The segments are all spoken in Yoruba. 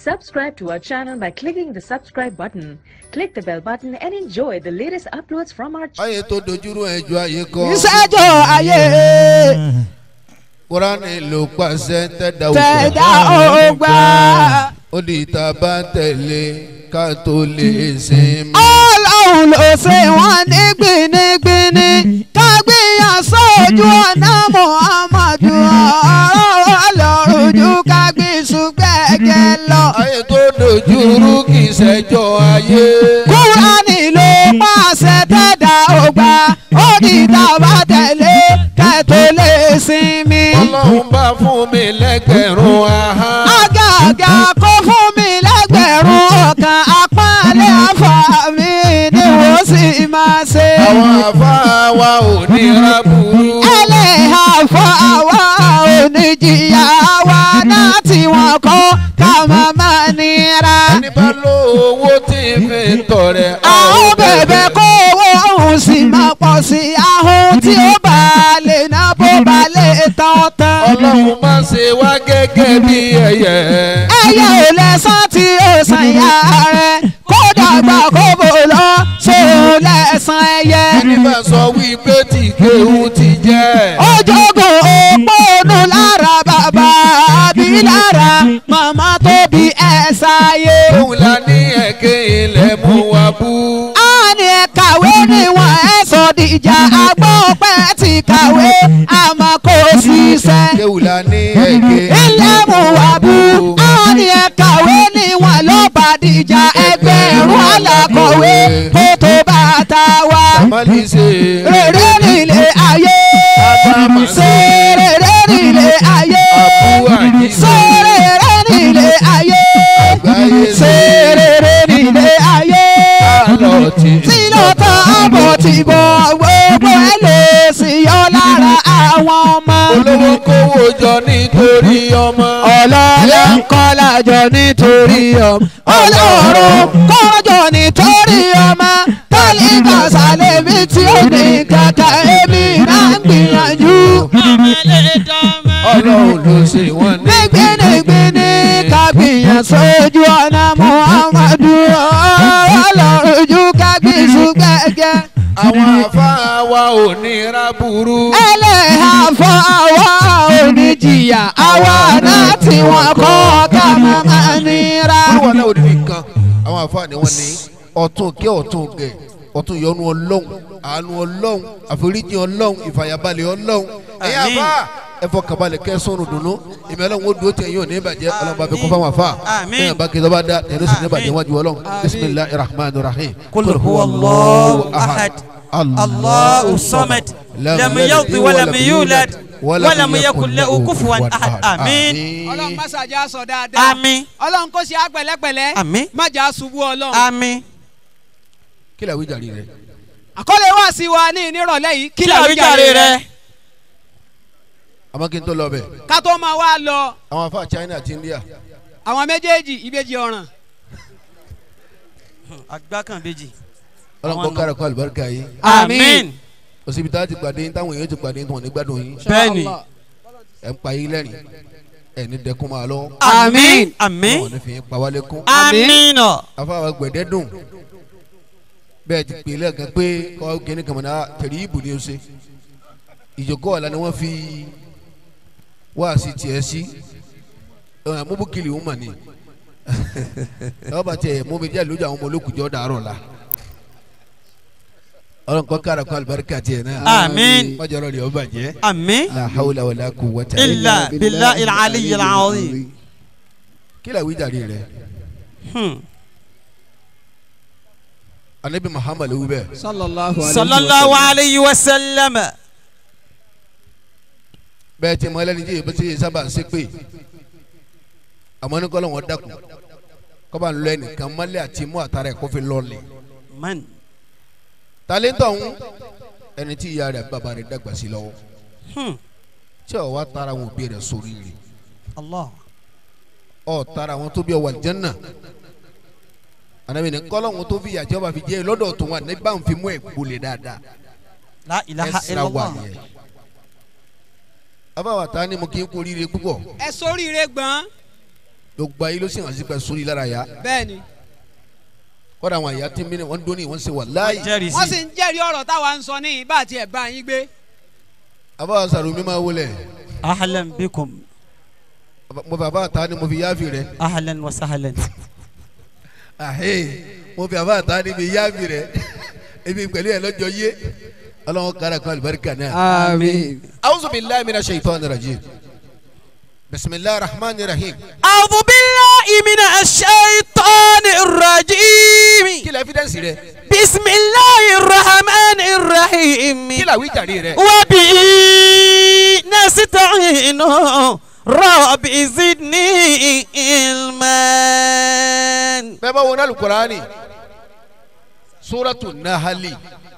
Subscribe to our channel by clicking the subscribe button. Click the bell button and enjoy the latest uploads from our channel. ayé tó dojúrú ẹjọ́ ayé kọ́ ìṣẹ́jọ́ ayé kúránì ló pàṣẹ tẹ̀dá tẹ̀dá ògbà. ó di ìta bá tẹ̀lé ká tó lè sinmi. ọlọ́run ló ṣe wọ́n ní gbinigbini kágbìyàn sójú ọ̀nà muhammadu ọ̀rọ̀ ọlọ́run ju kágbìsù gbẹ̀gẹ̀ lọ. ayé tó dojúrú kì í ṣẹjọ́ ayé. kúránì ló pàṣẹ tẹ̀dá ògbà ó di ìta bá tẹ̀lé kẹ́tọ́ lè sinmi. ọlọ́run bá fún mi lẹ́gbẹ̀rún ahá. àgàgà kó fún mi lẹ́gbẹ̀rún ọ̀kan apálẹ̀ àfà mi ni wọ́n sì máa ṣe. àwọn àfáà wa ò ní rábùrú. ẹlẹ́hà fún àwa oníjìyà wa náà tí wọ́n kọ́ ká máa máa nira. ẹni bá lówó tí fi ń tọrẹ. àwọn bẹ̀bẹ̀ kó owó òun sì máa pọ̀ sí i ahun tí ó bá lè ná bó bá lè tán tán. ọlọ́run má ṣe wá gẹ́gẹ́ bí ẹyẹ. ẹyẹ ò lẹ́sàn tí ó san ìyá rẹ̀ kó dàgbà kó bò lọ sóun lẹ́sàn ẹyẹ. ẹni bá sọ wípé tí kéwù ti jẹ́. ojogun òpónú lára bàbá àbí lára màmá tó bí ẹ ṣayé. òun la ní ẹ̀kẹ́ ilẹ̀ mú wa bú. a ní ẹ kàwé níwọ̀n ẹ sọ dìjà agbọ́n pẹ́ ti kàwé àmọ́ kò ṣiṣẹ́. kéwù la ní ẹ̀kẹ́ ilé mu wà bú a ní ẹ kàwé níwọ̀n ló bá dìjà ẹgbẹ̀rún alákọ̀wé kó tó bàtà wa. mọ́lì ṣe. rere nílé ayé ṣe rere nílé ayé Àbú àjíṣe. ṣe rere nílé ayé Àgbáyé ṣe rere nílé ayé Àlọ́ ti tí ló tán àbọ̀ tí bọ̀ gbogbo ẹ̀ lè sì yọ lára àwọn ọmọ. olówó kówó jọ nítorí ọmọ. ọlọ́lá ń kọ́ lájọ nítorí ọmọ. ọlọ́run kọ́jọ nítorí ọmọ. tálíkà sálẹ̀mí tí ó ní kàkà èmi náà ń gbìyànjú. ọlọ́run ló ṣe wọ́n ní. nígbìnígbìní ká gbìyàn sójú ọ̀nà muhammadu ọlọ́run ju ká gbìṣù gbẹ̀gẹ̀. àwọn àfáà wa ò ní rábùrú. ẹlẹ́hà fún àwa oníjìyà àwa náà tí wọ́n kọ́ ká máa nira. olúwa náà ò ní nǹkan. àwọn àfáà ni wọ́n ní ọ̀tún kí ọ̀tún gẹ̀ ọ̀tún yọ́nú ọlọ́run àánú ọlọ́run àforíjì ọlọ́run ìfàyàbalẹ̀ ọlọ́run ẹ̀yin Àmín. àfáà ẹ fọkànbalẹ̀ kẹ́ sọ́nù dùnú ìmọ̀ ọlọ́run ó dúró tẹ̀yìn ò ní bàjẹ́ ọlọ́run bá fi kún fáwọn àfáà Àmín. bẹ́ẹ̀ bá kí lọ́ba dá ẹ̀rọ sì ní bàjẹ́ Àmín. wájú ọlọ́run bisimilahi rahman rahim. قل هو الله أحد الله الصمد لم يلد ولم يولد ولم يكن له كفوا أحد آمين ọlọ́run má ṣàjà sọ dáadáa. آمين ọlọ́run kò ṣe àpẹ̀lẹ́pẹ̀lẹ́. آمين má jà ṣubú ọlọ́run. آمين kí lè àwíjàre rẹ. àkọlé wá sí wa ní ìnírọ̀lẹ́ yìí. kí làwíjàre rẹ àmọ́ kí n tó lọ bẹ̀ ká tó máa wá lọ àwọn àfáà China àti India àwọn méjèèjì ìbejì ọ̀ràn. agbákanbejì ọlọ́run kọ́ kára kó àlùbáríkà yìí آمين òsibítà ti pàdé yín táwọn èèyàn ti pàdé yín tí wọ́n ní gbádùn yín bẹ́ẹ̀ni ẹ̀ ń pa yín lẹ́rìn ẹ̀ ní dẹkùn máa lọ آمين آمين wọ́n ní fi yín pa wálé kún آمين afáwa gbẹ̀dẹ́ dùn bẹ́ẹ̀ ti pè lẹ́ẹ̀kan pé kọ́ kíní kan mọ̀nà tẹ̀rí ìbò ni ó ṣe ìjókòó ọ̀la ni wọ́n fi wá sí tiẹ̀ sí ẹ̀ mọ́bùkìlì ń mà ní ẹ̀ bá tiẹ̀ mú mi jẹ́ lójú àwọn ọmọ olókùjọ́ dàárọ̀ la ọlọ́run kọ́ kára kó àlùbáríkà tiẹ̀ náà آمين mọ́jọ́rọ́ rẹ̀ ó bàjẹ́ آمين la hawla wala quwwata إلا بالله العلي العظيم kí la wí jàre rẹ̀ هم. anabi muhammadu wí bẹ́ẹ̀ sallallahu صلى الله عليه وسلم bẹ́ẹ̀ tí mo ẹlẹ́ni tí èyí tí èyí sábà ń ṣe pé àmọ́ ní kọ́lọ́ wọn dákun kọ́ba ń lọ ẹnìkan mọ́lẹ̀ àti mú àtàrà ẹ̀ kó fi lọ́ọ̀lẹ̀ من talẹ́ntọ̀ ń ẹni tí ìyá rẹ̀ bàbá rẹ̀ dàgbà sí lọ́wọ́ هم. tí ọ̀ wá tara àwọn òbí rẹ̀ sórí rẹ̀ الله ọ̀ tara àwọn tó bí ọ wà jẹ́nà anabi ní kọ́lọ́ wọn tó fi yàjẹ́ wà fi jẹ́ lọ́dọ̀ tó wà ní bá ń fi mú ẹ̀ gbolẹ̀ dáadáa لا إله ẹ̀ إلا sira wà الله nìyẹn abáwá ta ni mo kí n kú oríire púpọ̀ ẹ sóríire gbọ́n gbogbo ayé ló sì hàn sí pé sórí lára ya bẹ́ẹ̀ni kọ́dà àwọn àyà tí mìíràn wọ́n dóní wọ́n ṣe wà láàyè jẹ́rìí wọ́n sì sí ń jẹ́rìí ọ̀rọ̀ táwa ń sọ ní ìbá àti ẹ̀bá yín gbé àbá sàrò mi máa wọlé ahlan bikum mo fi àbá ta ni mo fi yáàfì rẹ ahlan wa sahlan àhẹ mo fi àbá ta ni mi yáàfì rẹ ebi pẹ̀lú ẹ̀ lọ́jọ́ yé ọlọ́run kára kan àlùbáríkà náà. àmín. awusu bilayi mina shaitan rajim bisimilahi rahman rahim. a'udhu billahi minash shaitanir rajim kí la evidence rẹ bismillahir rahmanir rahim kí la wíjàre rẹ. wa bihi nasta'inu rabbi zidni ilman bẹ́ẹ̀ bá wọnà alukurani suratu nahali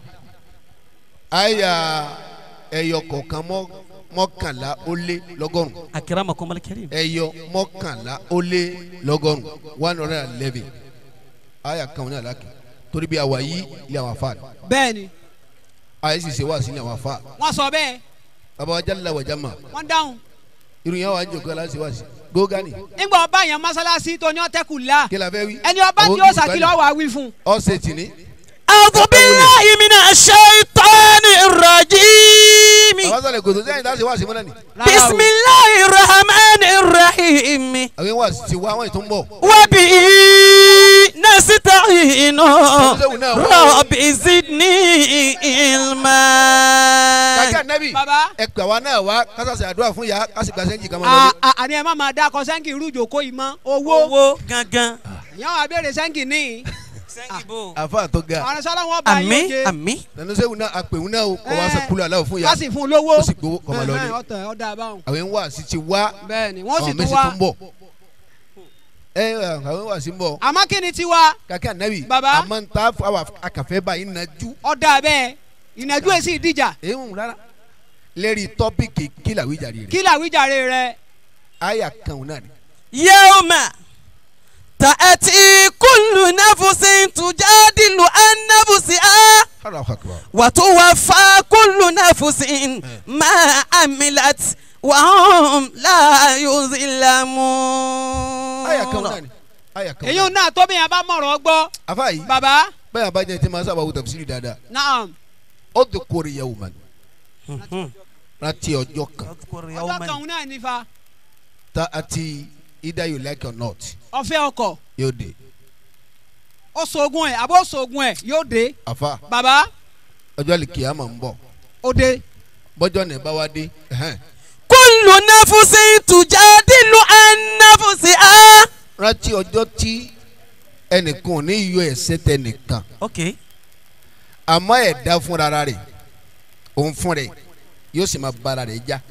aya ẹyọ kọ̀ọ̀kan mọ́ mọ́kànlá ó lé lọ́gọ́rùn akramakumul karim ẹyọ mọ́kànlá ó lé lọ́gọ́rùn one hundred and eleven aya kan ní alákè torí bí àwa yí ilé àwọn afa bẹ́ẹ̀ni aya sì ṣe wá sí ilé àwọn afa wọ́n sọ bẹ́ẹ̀ bàbá wa jálẹ̀ wàjà mà wọ́n dáhùn irun yẹn wà ń jòkó aláṣẹ wá sí gógánì nígbà ọba yẹn mọ́sálásí tó ní ọ̀tẹ́kù la kí la fẹ́ wí. ẹni ọba tí ó sàkìlọ̀ wà wí fún. ọ̀sẹ̀ tìní. a'udhu billahi minash shaitanir rajim bàbá sọ̀rọ̀ kòtò sẹ́yìn dáṣẹ wá sí mọ́nà ni. Rárá o. bismillahir rahmanir rahim àwọn wá sí wa àwọn ìtún bọ̀. wa bihi nasta'inu Sẹ́wọ̀n náà wá. rabbi zidni ilman kàkẹ́ nẹ́bì Bàbá. ẹ pè àwa náà wá kásásẹ̀ àdúrà fún ya kásì gba sẹ́ńjì kan máa À- lọ à- àní ẹ má máa dá akọ sẹ́ńkì irú ìjòkó yìí mọ́ owó owó gangan ìyá wa béèrè sẹ́ńkì ní sẹ́ńkìbò àfa tó ga àwọn sọ́lá wọn bá yín àmì oje àmì nanu sẹ́wọ̀n náà àpèwọ̀n náà o kò wá Eh. sẹ́kúlù aláwọ̀ fún ya wọ́n sì fún un lówó ó sì gbowó kọ́ máa lọ ní. Ẹ̀hẹ́n, ọ̀tọ̀ ọ̀dà àbáwọn àwọn wá sí ti wá bẹ́ẹ̀ ni wọ́n sì àwọn tún mẹ́sì wá tún bọ̀. ẹ ẹ, àwọn wá sí ń bọ̀ àmọ́ kí ni tiwa kàkẹ́ nẹ́bì Bàbá. àmọ́ ń ta fún àwọn akàfẹ́ báyìí nàjú. ọ̀dà bẹ́ẹ̀ ìnàjú èsì ìdíjà èèwọ̀n rárá lérí tọ́pìkì kílà wíjàre rẹ̀ kí làwíjàre rẹ àyà kan náà ni. yawma ta'ati kullu nafsin tujadilu an nafsiha Allahu akbar. wa tuwaffa kullu nafsin ma amilat wa hum la yuzlamun. àyà kan náà ni àyà kan èyí náà ò náà tóbi yẹn bá mọ̀rọ̀ gbọ́ afa yìí bàbá bẹ́ẹ̀ abájẹ́ tí ma sábà wù tafsiri dáadáa naam ó ti kórè yawman rántí ọjọ́ kan ọjọ́ kan òun náà nífa tá a ti either you like or not ọ̀fẹ́ ọkọ̀ yóò dé ó sògùn ẹ̀ àbó sògùn ẹ̀ yóò dé afa bàbá ọjọ́ lè kíyàmọ̀ ń bọ̀ ó dé bọ́jọ́ ní bá wá dé ẹ̀hẹ́n. kullu nafsin tujadilu an nafsiha. rántí ọjọ́ tí ẹnìkan ò ní yọ ẹ̀ṣẹ̀ tẹ nìkan okay. àmọ́ ẹ̀dá fúnra rẹ̀ òun fún rẹ̀ yóò sì máa bára rẹ̀ já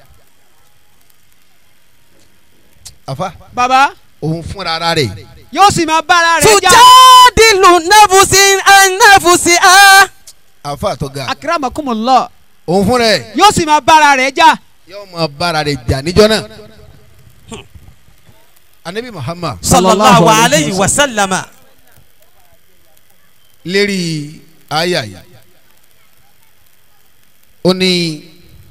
afa bàbá òun fúnra rẹ̀ yóò sì máa bára rẹ̀ já tujadilu nafsin an nafsiha. afa tó ga akramakumullah òun fún rẹ̀ yóò sì máa bára rẹ̀ já yóò máa bára rẹ̀ jà níjọ́ náà anabi muhammad sallallahu alayhi wa sallama. lérí àyà yìí ó ní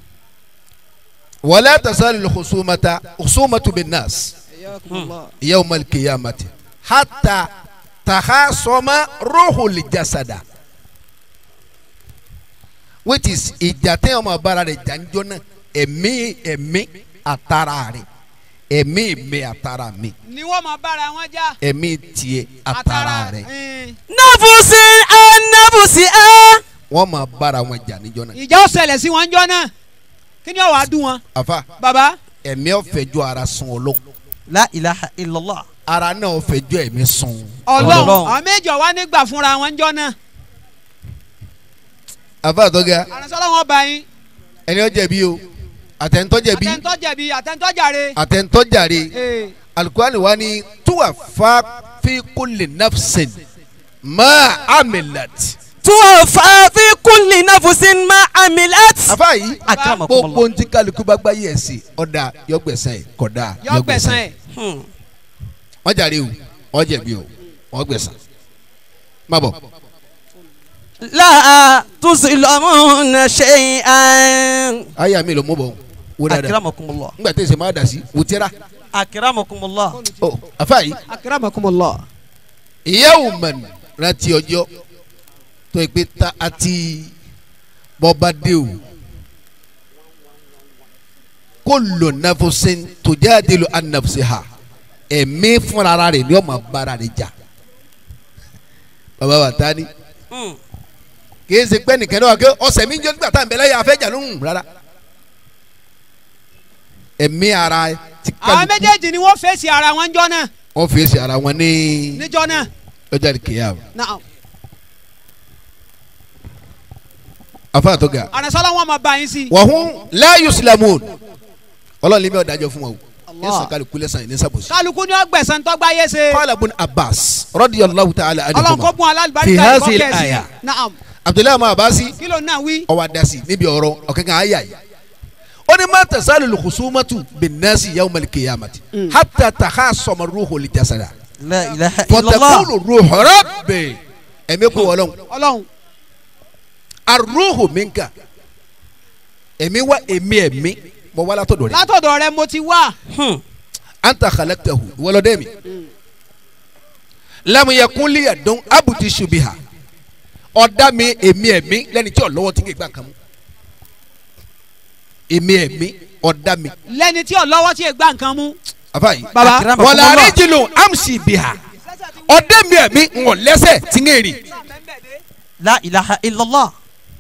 wala tasalu khusumata khusumatu bin nas yawma al-qiyamati hatta takhasama ruhul jasada which is ìjà tẹ́ ọmọ abára rẹ̀ jàǹjọ́ náà ẹ̀mí ẹ̀mí àtàrà rẹ̀ ẹ̀mí mi àtàrà mi ni wọ́n máa bára wọn já ẹ̀mí tiẹ̀ àtàrà rẹ̀ ẹn, nafsin an nafsiha. wọ́n máa bára wọn jà níjọ́ náà ìjà ó ṣẹlẹ̀ sí wọn jọ náà kí ni ó wàá dùn wọn àfa bàbá ẹ̀mí ọ̀fẹ́ ju ara sun ọlọ́run la ilaha illallah. ara náà ọ̀fẹ́ ju ẹ̀mí sun ọlọ́run Ọlọ́run. àwọn méjì ọ̀wá nígbà fúnra wọn jọ náà àfa àtọ́gà àrùnsọ́lá wọn bá yín ẹni ọ̀jẹ̀bi o àtẹ̀ntọ́jẹ̀bi àtẹ̀ntọ́ jẹ̀bi àtẹ̀ntọ́ jàre àtẹ̀ntọ́jàre ee alukurani wa ni tuwa fa fi kulli nafsin ma amilat tuwafa fi kulli nafsin ma amilat. àfa yìí akramakumullah. gbogbo ntí kálukú bá gbá yẹ̀ sí ọ̀dà yọgbẹ̀sán yìí kọ̀dà yọ gbẹ̀sán ẹ̀ Hmm. wọ́n jàre o wọ́n jẹ̀bi o wọ́n gbẹ̀sán má bọ̀ la tuzlamuna shay'an. ayé mi ló mú bọ̀ wò dáadáa akiramakumullah nígbà tí èsè máa dà sí wò tíra akiramakumullah ọ afa yìí akramakumullah. yawman rántí ọjọ́ tó yẹ pé ta àti bọ́ba dé o kullu nafsin tujadilu an nafsiha ẹ̀mí fúnra rẹ̀ ni ó máa bára rẹ̀ jà bàbá wa ta ni Hmm. kìí ṣe pé nìkan náà kí ọ̀sẹ̀ mi jẹ́ nígbà tá à ń bẹ lẹ́yìn afẹ́jà lóhùn rárá ẹ̀mí ara ti àwọn méjèèjì ni wọ́n fèsì ara wọn jọ náà wọ́n fèsì ara wọn ní níjọ náà. ọjà kìíyà náà afa tó ga àrẹ̀sọ́lá wọn máa bá yín sí. wàhún la yuslamun ọlọ́run lè mi ọ̀dájọ́ fún wa o Allah. yẹ sàkàlù kulẹ̀ sàn ní sàbòsí. kálukú ni wọ́n gbẹ̀sán tó gbáyé ṣe. qala ibn abbas radiyallahu ta'ala ọlọ́run kó anhuma bùn fi alábàárìkà hadhihi ìkọ́kẹ́ sí. al-aya naam abdullahi ma abasi kí ló náà wí. ọwọ́ adasi níbi ọ̀rọ̀ ọ̀kankan ayé yìí ó ní ma tasalu al-khusumatu bin-nasi yawm al-qiyamati hatta takhasama ar-ruhu li-jasada la ilaha illallah fatakulu ruhu rabbi ẹ̀mí kò wọlọ́n ọlọ́run ar-ruhu minka ẹ̀mí wa ẹ̀mí ẹ̀mí mọ wàlá tó dọ̀rẹ́ látọ̀dọ̀ rẹ mo ti wá. Hmm. anta khalaqtahu wọlọ́dẹ́ mi lam yakun li yadun abuti subiha ọ̀dá mi ẹ̀mí ẹ̀mí lẹ́ni tí ọ̀lọ́wọ́ ti ń gbà kan mú ẹ̀mí ẹ̀mí ọ̀dá mi lẹ́ni tí ọlọ́wọ́ tí ì gbá nǹkan mú. afayi baba wala rijlu amsi biha ọ̀dá mi ẹ̀mí ń wọ̀ lẹ́sẹ̀ tí ń rìn la ilaha illallah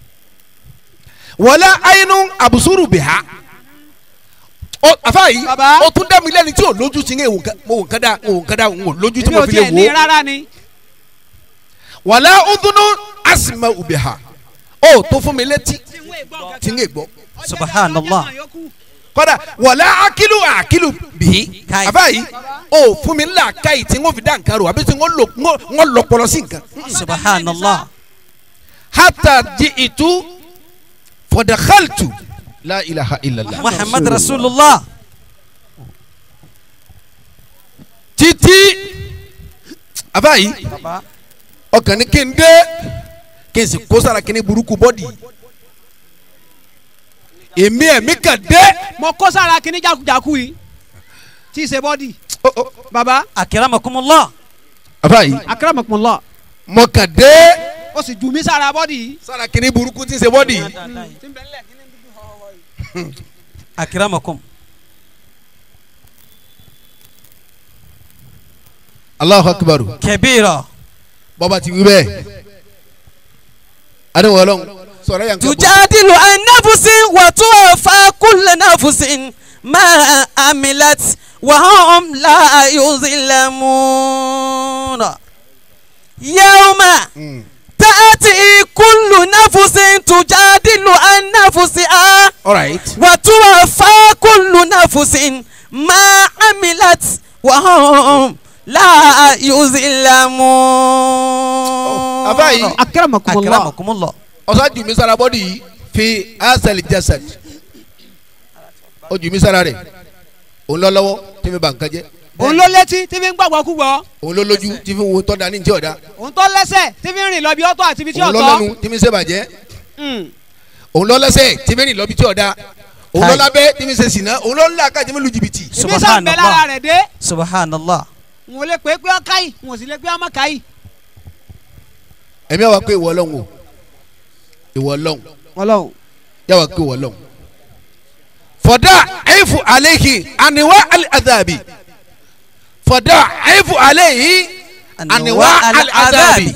wala ayinu abusuru biha ọ afayi Baba. ó tún dá mi lẹ́ni tí ò lójú tí ń wò ń kádà wò ń kádà wò lójú tí èmi mo ò fi lè tiẹ̀ ní wò rárá ni. wàlá udunu asima ubiha ó tó fún mi létí tí ń gbọ́ subhanallah kọ́dà wàlá akilu akilu bihi Kai. abayi ó fún mi ńlá káyì tí ń fi dá nǹkan rò àbí tí ń lò ń lọ pọlọ sí nǹkan. subhanallah hata di itu fọdàkàltù la ilaha illallah. muhammad rasulullah títí abayi baba ọkàn ní kí n dé kí n sì kó sára kí n ní burúkú bọ́dì èmi ẹ̀mí kan dé. mo kó sára kíní jákujáku yìí tí ì ṣe bọ́dì. Oh, oh. baba akiramakumullah abayi akramakumullah mo kàn dé ó sì jù mí sára bọ́dì yìí. sára kí n ní burúkú tí ń ṣe bọ́dì akiramakum Allahu akbar kabira bọ́ba ti wí bẹ́ẹ̀ adéwọ̀ ọlọ́run sọ̀rọ̀ yàn kẹ́ bọ́. tujadilu an nafsin wa tuwaffa kullu nafsin ma amilat wa hum la yuzlamuna yawma Mm. تأتي كل نفس تجادل عن نفسها all right. وتوفى كل نفس ما عملت وهم لا يظلمون àbáyé akramakumullah. أكرمكم الله ọ̀sán jù mí sára bọ́dì yìí fi asali jasad ó jù mí sára rẹ̀ òun lọ lọ́wọ́ tí mi bà nǹkan jẹ́ òun ló létí tí fi ń gbàgbọ́ kú gbọ́. òun ló lójú tí fi wo tọ́da ní ti ọ̀dà òun tó lẹ́sẹ̀ tí fi ń rìn lọ bí ọ̀tọ̀ àti ibi tí òun lọ ọ̀tọ̀. lẹ́nu tí mi ṣe bàjẹ́ Mm. òun lọ lẹ́sẹ̀ tí mi rìn lọ bí tí ọ̀dà òun lọ Kai. lábẹ́ tí mi ṣe sìnà òun lọ ńlá ká tí mi lu jìbìtì. ibi sàn bẹ lára rẹ̀ dé. سبحان الله n ò lè pé pé ọkà yìí n ò sì lè pé ọmọ kà yìí. ẹ̀mí àwa pé ìwọ ọlọ́run o ìwọ ọlọ́run ọlọ́run. yàwá pé ìwọ ọlọ́run. fọdà ẹ̀fù àlẹ́hìn àníwá àdàbì fọdà ẹ̀fù àlẹ́hìn àníwá àdàbì.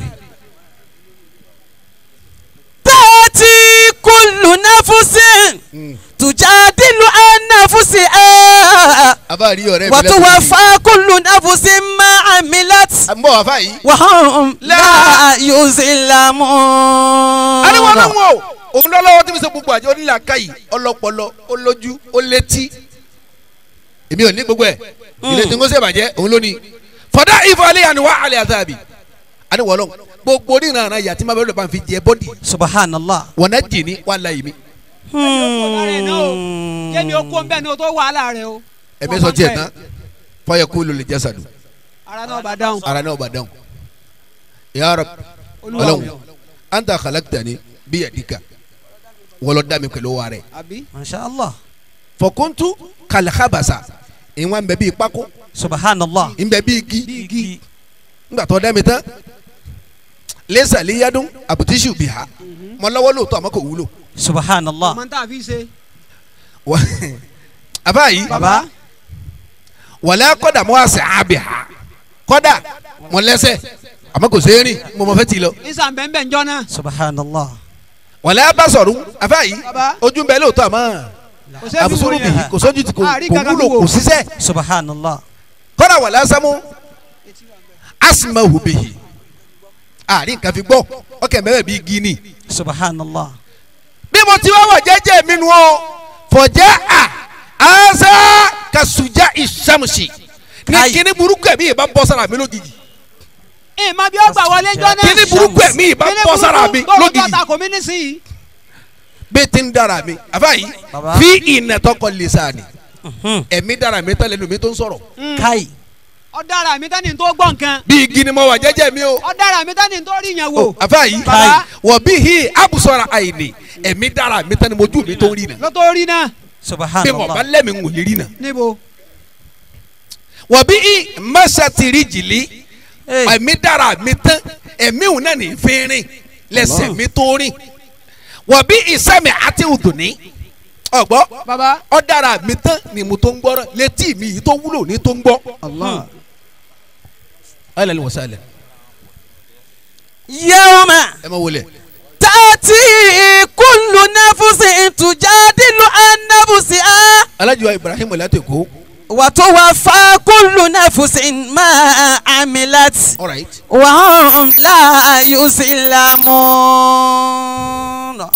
تأتي كل نفس تجادل عن نفسها àbá rí ọ̀rẹ́ mi وتوفى كل نفس ما عملت ń bọ̀ wá fáyì. وهم لا ariwo يظلمون ọlọ́run o òun lọ́lọ́wọ́ tí mi sọ gbogbo àjọ onílà káyì ọlọ́pọlọ olójú ó létí èmi ò ní gbogbo ẹ̀ ilé tí n kò sè bàjẹ́ òun ló ní fọdà ìfọ̀ alẹ́ àníwá alẹ́ àtàbí àníwọ̀ ọlọ́run gbogbo oníran ara yàtí máa bẹ̀rẹ̀ lọ́ba fi jẹ bọ́dì سبحان الله wọn náà jì ní wàhálà yìí mi jẹ́mi ó kó ń bẹ́ẹ̀ ni o tó wàhálà rẹ o. ẹ̀mí sọ tiẹ̀ tán fọyẹ kó lórí jásàdù ara náà bá dáhùn. ara náà bá dáhùn ya Rabb Olúwa ọlọ́run o. anta khalaqtani biyadika wọlọ́ dá mi pẹ̀lú wa rẹ̀ àbí. ما شاء الله fọkúntù kàlẹ́kàbàṣà ìwọ̀n ń bẹ bíi pákó subhanallah ń bẹ bíi igi igi ńgbà tó dá mi tán lẹ́sà léyàdún àbùtíṣù bìhá mọ lọ́wọ́ lóòótọ́ àmọ́ kò wúlò. subhanallah ọmọ tá a fi ṣe. Wà- àbá yìí baba wàlẹ́ kọ́dà mọ́ àṣẹ àbìhá kọ́dà mọ lẹ́sẹ̀ àmọ́ kò sẹ́yìn rìn mo mọ fẹ́ ti lọ. isa bẹ́ẹ̀ njọ́ náà. subhanallah wàlẹ́ abasọ̀rù àbá yìí Baba. ojú ń bẹ lóòótọ́ àmọ́ kò sẹ́ẹ̀ fi àbùsùrù wò bìhí yẹn. kò sójú ti kò Àrí kò kankan wúlò wò. kò síṣẹ́ subhanallah kọ́dà wàlẹ́ asámú asimahu bìhí àárín nǹkan fi gbọ́ ọkẹ́ mẹ́rẹ̀ bíi gíní. subhanallah bí mo ti wá wà jẹ́jẹ́ mi nu o fọjá a asa kasuja isamusi ní Kai. kíní burúkú ẹ̀mí yìí bá bọ́ sára mi lójijì ẹ má bí ó gbà wọlé njọ́ náà. kíní burúkú ẹ̀mí yìí bá bọ́ sára mi lójijì. lójijì tó kò mí nísìnyí. bẹ́ẹ̀ ti ń dára mi àbáyé Baba. fi ìnàtọ́kọ lè sáà ni Mhm. ẹ̀mí dára mi tẹ́lẹ̀ nu mi tó ń sọ̀rọ̀ kai ọ̀daràn mi tẹ́ni tó gbọ́ nǹkan. bí igi ni mo wà jẹ́jẹ́ mi o ọ̀daràn mi tẹ́ni tó rí yẹn wò. àbáyé Baba. wọ̀ bí hi abusọ̀ra àyìnì ẹ̀mí dára mi tẹ́ni mojú mi tó ń rí na ló tó rí náà. bí mo bá subhanallah lẹ́mi ń wòlé rí na níbo. wọ̀ bí hi mẹ́sàtìrì jìlí. Hey. ẹ̀mí dára mi tán ẹ̀mí òun náà ní fínrin lẹ́sẹ̀ Allah. mi tó rìn wọ́n bí ìsẹ́mi àti òdùnní ọ̀gbọ́ baba. ọ dára mi tán ni mo tó ń gbọ́rọ̀ létí mi yìí tó wúlò ní tó ń gbọ́. allah ayélujára wọ́n sálẹ̀ yawma ẹ má wọlé tati kullu nafsin tujadilu an nafsiha alájọ ibrahim ọ̀làtẹ̀kọ́ wa tuwaffa kullu nafsin ma amilat all right wa hum la yuslamun.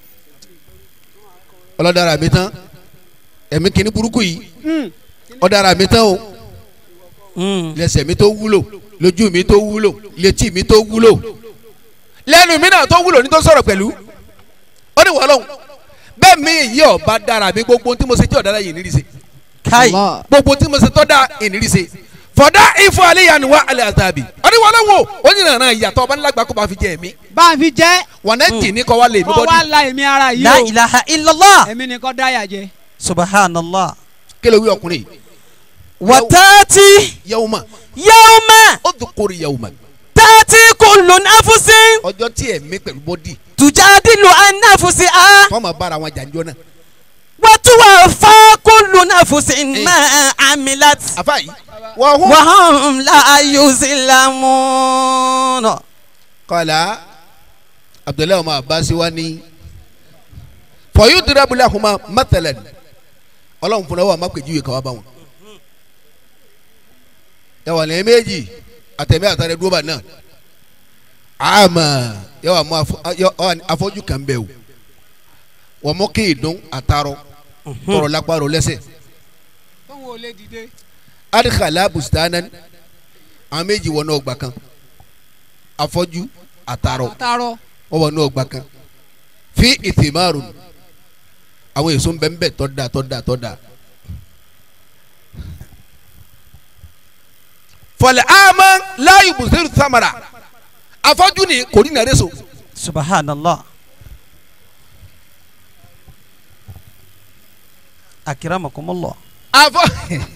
ọlọ́dára mi tán ẹ̀mí kìíní burúkú yìí ọ̀dára mi tán o Mm. lẹ́sẹ̀ mi tó wúlò lójú mi tó wúlò létí mi tó wúlò lẹ́nu mi náà tó wúlò ní tó sọ̀rọ̀ pẹ̀lú ó ní wọ́n lọ́hùn bẹ́ẹ̀ mi yìí ọba dára mi gbogbo ohun tí mo ṣe tí ọ̀dára yìí nírí ṣe kai gbogbo ohun tí mo ṣe tọ́ da ìnírí ṣe fọ̀dá ifọ̀ alẹ́yàní wa alẹ́ àtàbí ó ní wọ́n lọ́hùn ó ní nàrà ìyàtọ̀ ọba nílágbà kó bá fi jẹ ẹ̀mí bá a fi jẹ́. wọn náà tì ní kọ́ wa lè mi kọ́ wa bọ́dí la èmi ara yìí la o. ilaha illallah èmi ni kọ́ dáyà jẹ. subhanallah kí ló wí ọkùnrin yìí wa tati yawma yawma ó dùn kórè yawma tati kullu nafsin ọjọ́ tí ẹ̀mí pẹ̀lú bọ́dí tujadilu an nafsiha fọ́ọ̀mù bára wọn jàǹjọ́ náà wa tuwaffa kullu nafsin ma amilat àfa yìí wọ́n hún. wa hum la yuslamun. kọ́lá abdullahi ọmọ abasi wa ni fọyín dirabula kuma matalan ọlọ́run fúnra wa má pèjúwe kàwá bá wọn. yàwá lẹ́yìn méjì àtẹ̀mí àtàrẹ dúró bá náà àmà yàwá mú afọ- yọ- ọ- afọ́jú kan bẹ̀ o wọ́n mú kí ìdún àtàrọ tọrọ lápárò lẹ́sẹ̀ tóun ò lè dìde. adikala bustanan àwọn méjì wọnú ọgbà kan afọ́jú àtàrọ àtàrọ. wọ́n wọnú ọgbà kan fi ìtìmáàrù àwọn èso ń bẹ ń bẹ tọ́da tọ́da tọ́da. fọlẹ̀ àmọ́ láàyè bùsùlù samara afọ́jú ni kò ní nàrẹ́ so subhanallah akiramakumullah afọ́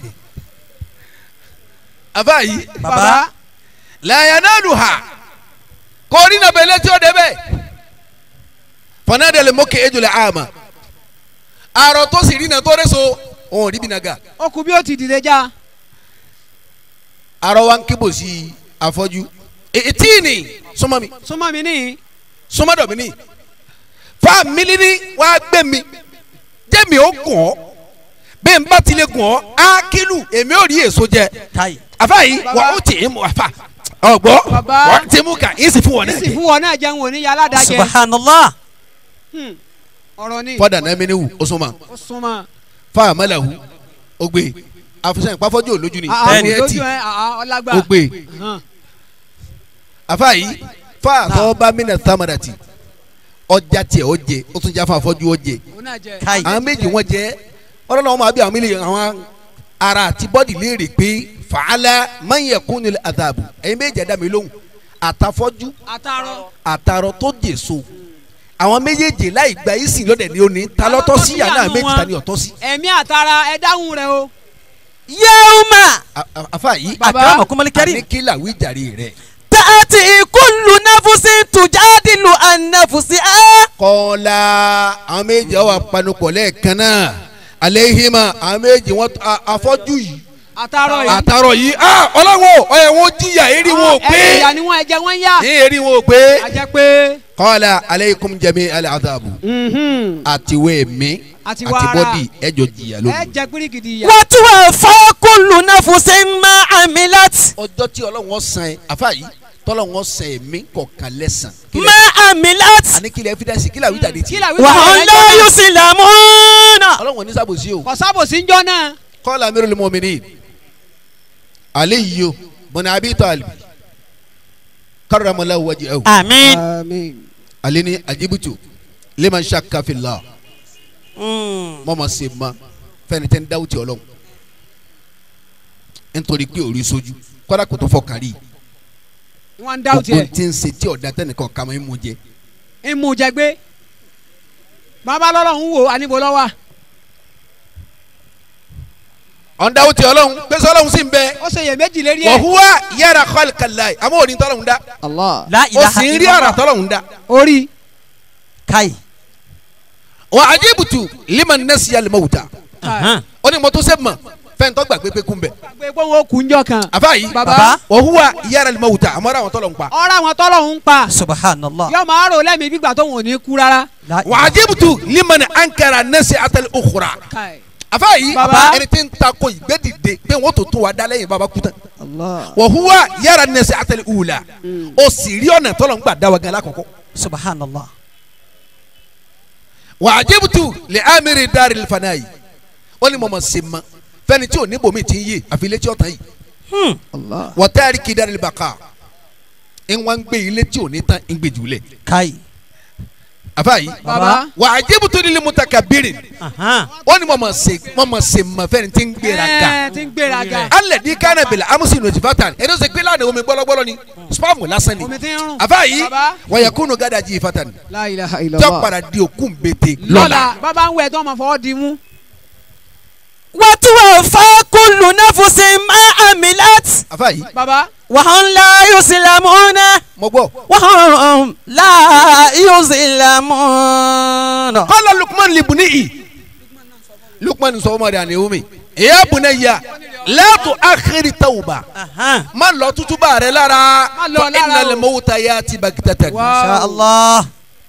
afa yìí baba làyànnàlù ha kò ní nàbẹ̀lẹ̀ tí ó débẹ̀ fọnádẹ́lẹ̀ mọ́kẹ́ ejòlẹ̀ àmà àrò tó sì rí nà tó rẹ́ so òun ò rí bí nàgà. ó kú bí ó ti dìde já. arọ wa ń kébò sí afọ́jú ètí ni súnmọ́ mi súnmọ́ mi ní. súnmọ́ dọ̀ mi ní fa mílí ní wàá gbé mi jẹ́ mi ó gùn ọ́ bẹ́ẹ̀ n bá tilẹ̀ gùn ọ́ á kílù èmi ò rí èso jẹ kai àfa yìí wà ó tì í mú àfa ọgbọ́ Baba. wà á ti mú ká yín sì fún wọn náà sì jẹ fún wọn náà jẹun òní yàrá dájẹ. subhanallah Hmm. ọ̀rọ̀ ni. fọ́dà náà mi ní wù ó súnmọ́ ó súnmọ́. fa àmàlàwù ó gbé àfisàn ìpáfọ́jú òlójú ni àà ẹni ẹ tì lójú ẹ àà ọlágbà. ó gbé Hàn. àfa yìí fa àtọ́wọ́bá mí nà támàdàtì ọjà tiẹ̀ ó jẹ ó tún já fún afọ́jú ó jẹ òun náà jẹ. kai àwọn méjì wọn jẹ ọlọ́run àwọn àbí àwọn mílíọ̀nù àwọn ara àti bọ́dì léèrè pé fàálà mayẹ̀kún nílẹ̀ àdàbò ẹ̀yin méjì ẹ̀dá mi lóhùn àtàfọ́jú àtàrọ. àtàrọ tó jèso àwọn méjèèjì láì gba ìsìn lọ́dẹ̀ ni ó ní ta lọ́tọ́ sí yà náà méjì ta ni ọ̀tọ́ sí. ẹ̀mí àtara ẹ dáhùn rẹ o. yẹ́wùmá A- a- afa yìí Baba. akramakumul karim àní kí làwí jàre rẹ̀. tààtì kullu nafusi tujadilu an nafsiha. kọ́lá àwọn méjì ọwọ́ apanupọ̀ lẹ́ẹ̀kan náà alehima àwọn méjì wọn a- afọ́jú yìí àtàrọ yìí. àtàrọ̀ yìí ah ọlọ́wọ́ ọ̀yẹ̀ wọn jìyà eri wọn ò pé ẹ̀yà ni wọ́n ẹ̀jẹ̀ wọ́n yá. ní eri wọn ò pé a jẹ́ pé. kọ́lá aleikum jami aladabu àtiwé mi Àti àti wàrà. bọ́dì ẹjọ́ jìyà ẹ lónìí. jẹ pírígìdì ìyá. wa tuwaffa kullu nafusin ma amilat. ọjọ́ tí ọlọ́wọ́ san ẹ afa yìí tọ́lọ́wọ́ san ẹ̀mí kọ̀ọ̀kan lẹ́sàn. ma amilat. àní kílẹ̀ evidence kílẹ̀ àwíjàde kí tí. làwí wa bàbá hum rẹ la jẹ́ yuslamuna. ọlọ́wọ́ ní sábòsí o. kò sábòsí ń jọ náà. kọ́lá amirul mu'minin aliyu bùnà abi talib karramala wajhahu àmín. àmín. ale ni ajibutu liman shakka fillah Mm. mọ́ ma se ma fẹ́ni tẹ́ ń dáwọ́ ti ọlọ́run nítorí pé orí sojú kọ́dà kò tó fọ kárí wọ́n ń dáwọ́ gbogbo tiẹ̀. tí ń se tí ọ̀dà tẹ́nìkan kàmọ́ ń mú jẹ ń mú jẹ gbé. bàbá lọ́lọ́ ń wò àníbo lọ́wọ́. ọ̀n dáwọ́ ti ọlọ́run pèsè ọlọ́run sì ń bẹ ó ṣe iyèméjì lérí ẹ̀. wọ̀húwá yàrá kọ́lìkàlà àmọ́ òní tọ́lọ́run dá Allah. la ó ilaha sì ń rí illallah. ara tọ́lọ́run dá orí. kai. wà ajibutu liman nasiya limawuta Ahan. ó ní mo tó sẹ́ mọ̀ fẹ́ntọ́ gbàgbé pé kún bẹ̀ gbé pé wọn ò kú njọ kan. àfa yìí bàbá. Baba. wọ̀húwá yàrá limawuta àmọ́ ara àwọn tọ́lọ́run pa ọ̀rọ̀ àwọn tọ́lọ̀ ń pa. subhanallah. yọ máa rò lẹ́mìí gbígbà tó wọn ò ní kú rárá. La wà ajibutu liman ankara nasiya atali ukhra Kai. àfa yìí Baba. ẹni tí ń ta ko ìgbẹ́dìde pé wọ́n tó tó wa dá lẹ́yìn baba kú tán Allah. wọ̀húwá yàrá nasiya atali ula ó sì rí ọ̀nà tọ́lọ́run gbà dá wa gan lákọ̀ọ́kọ́ subhanallah. wà ajibutu li amiri dari fanayi ó ní mo mọ̀ sí ma fẹ́ni tí ò ní bòmí ti ń yé àfi létí ọ̀tá yìí Hmm. Allah. wọ́tẹ́rì kí dari bàkà ń wá ń gbé ilé tí ò ní tán ń gbé jùlẹ̀ kai. àfa yìí bàbá. wà ajibutu lil mutakabirin Ahan. ó ní mo mọ̀ sí mo mọ̀ sí ma fẹ́ni tí ń gbéra ga ẹ ti ń gbéra ga. alẹ́ di kánà bìlà amusi notifatan ẹni ó sè pé lánàá omi gbọ́lọ́gbọ́lọ́ ni spam lásán ni omi ti ń rún. àfa yìí Baba. wọ̀yẹ̀kúnnù gádà jí ifatan La ilaha tí ó illallah. padà di òkú bété lọ́la lọ́la bàbá ń wẹ̀ tó ọmọ fọwọ́ di mú. wa tuwaffa kullu nafusin ma amilat. àfa yìí bàbá. wa hum la yuslamuna. mo gbọ́ wa hum la yuslamuna. kọ́lá lukman libuni'i lukman sọ ọmọ rẹ̀ àná omi ìyá bunayya látò àkèrè tawba Ahan. má lọ tútúbà rẹ lára Má lọ fa lára innal o. mawta yati baghtatan Wá. insha allah.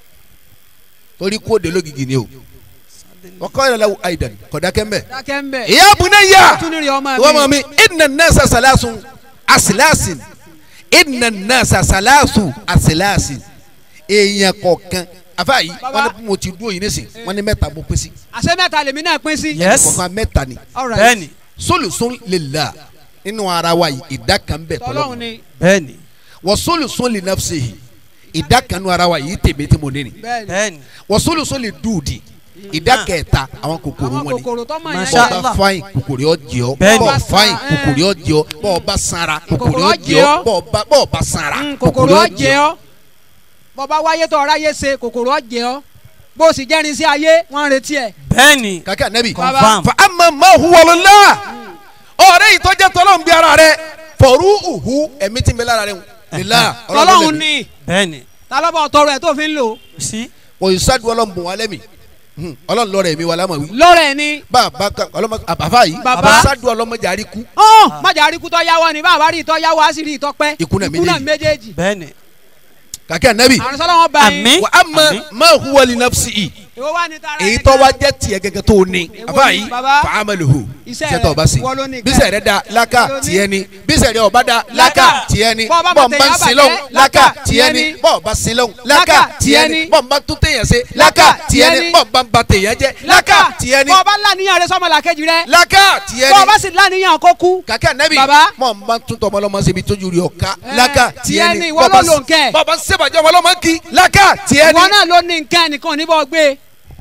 torí kó de lógìgì ni o wọ́n kọ́ ìrẹ̀lẹ̀ aidan kọ̀dá kẹ́mbẹ́ dákẹ́ ń bẹ̀. ìyá bunayya tún ní rí ọmọ ìwọ́n mọ̀ mi inna nasa salasun asilasin inna nasa salasu asilasin èèyàn kọ̀ọ̀kan afa yìí Baba. wọ́n ní mo ti dúró yìí nísìn wọ́n ní mẹ́ta bó pèsè àṣẹ mẹ́ta lèmi náà pín sí. yes. kọ̀ọ̀kan mẹ́ta ni All right. bẹ́ẹ̀ni. solusun lila nínú ara wa yìí ìdá kan bẹ tọ́lọ́hún tọ́lọ́hún ni. bẹ́ẹ̀ni. wọ́n solusun li nafsihi ìdá kan nínú ara wa yìí tèmi tí mo ní ni bẹ́ẹ̀ni. bẹ́ẹ̀ni. wọ́n solusun li dùdì ìdá kẹta àwọn kòkòrò àwọn wọn ni kòkòrò tó mọ̀ yẹn. Masha bọ́ọ̀ Allah. bá fain kòkòrò yọ jẹ ọ́ Bẹ́ẹ̀ni. bọ́ọ̀ fain Eh. kòkòrò yọ jẹ ọ́ bọ́ọ̀ bá sanra kòkòrò Kòkòrò yọ yọ jẹ jẹ ọ́ ọ́. bọ́ọ̀ bá bọ́ọ̀ bá sanra Mm, kòkòrò ọ̀jẹ̀ ọ́ bọ́ba wáyé tó ọ̀rá yé ṣe kòkòrò ọ̀jẹ̀ ọ́ bó o sì jẹ́rin sí ayé wọ́n ń retí ẹ̀. bẹ́ẹ̀ni. kàkẹ́ ànábì Baba. confam. fa ama ma huwa lillah ọ̀rẹ́ yìí tọ́jà tọ́lọ́hún bí ara rẹ fọ̀rú uhu ẹ̀mí tí ń bẹ lára rẹ lillah tọ́lọ́hún ni bẹ́ẹ̀ni. ta ló bọ̀ tọrọ ẹ̀ tó fi ń lò. sí. òyìnbó ọlọ́run bùn wá lẹ́mìí Hmm, ọlọ́run lọ́rọ̀ ẹ̀mí wa lámà wí. lọ́rẹ̀ ni. bàbá kan ọlọ́mọ àbáfà yìí Bàbá. sádù ọlọ́mọdé àríkú ọ̀ májà aríkú tọ́ yáwọ́ ni báwa rí ìtọ́ yáwọ́ á sì rí ìtọ́ pẹ́. Ikú náà méjèèjì. méjèèjì. bẹ́ẹ̀ni. kàkẹ́ ànábì àrùn sọ́lá wọn bá yín. Àmín. wà á mọ Àmín. ma huwa li nafsihi èwo wá ní tara èyí ẹ̀ tó gan? wá jẹ́ tiẹ̀ gẹ́gẹ́ tó ní Èwo àbá ni, yìí bàbá? fa amaluhu Iṣẹ́ iṣẹ́ tó rẹ̀, bá sí wọ́n ló ní bísẹ̀ rẹ̀ da laka Wọ́n ló ní. tiẹ̀ ni bísẹ̀ rẹ̀ ọba da laka Laka. tiẹ̀ ni Bọ́ ọba bọ́ mọ̀ n bá ń tẹ̀yà sin bàjẹ́, lọ́hùn laka laka, tiẹ̀ tiẹ̀ ni ni. bọ́ ọba sin lọ́hùn laka Laka, tiẹ̀ tiẹ̀ ni ni. bọ́ n bá tún tẹ̀yàn ṣe laka Laka, tiẹ̀ tiẹ̀ ni ni. bọ́ n bá ń ba tẹ̀yàn jẹ́ laka tiẹ̀ ni bọ́ ọba láníyàn rẹ sọ́mọ làkejì rẹ. laka tiẹ̀ bọ́ ni ọba sì láníyàn kó kú. kàkẹ́ ànábì Bàbá. mọ̀ n bá tún tọmọ lọ́mọ síbi tójú rí ọ̀ka Eh, laka tiẹ̀ tiẹ̀ ni, ni ìwọ ló lò ń kẹ́. bọ́ọ̀bá sèbàjẹ́ ọmọ lọ́mọ kí laka tiẹ̀ ìwọ ni náà ló ní nǹkan ẹnìkan níbọ̀ gbé.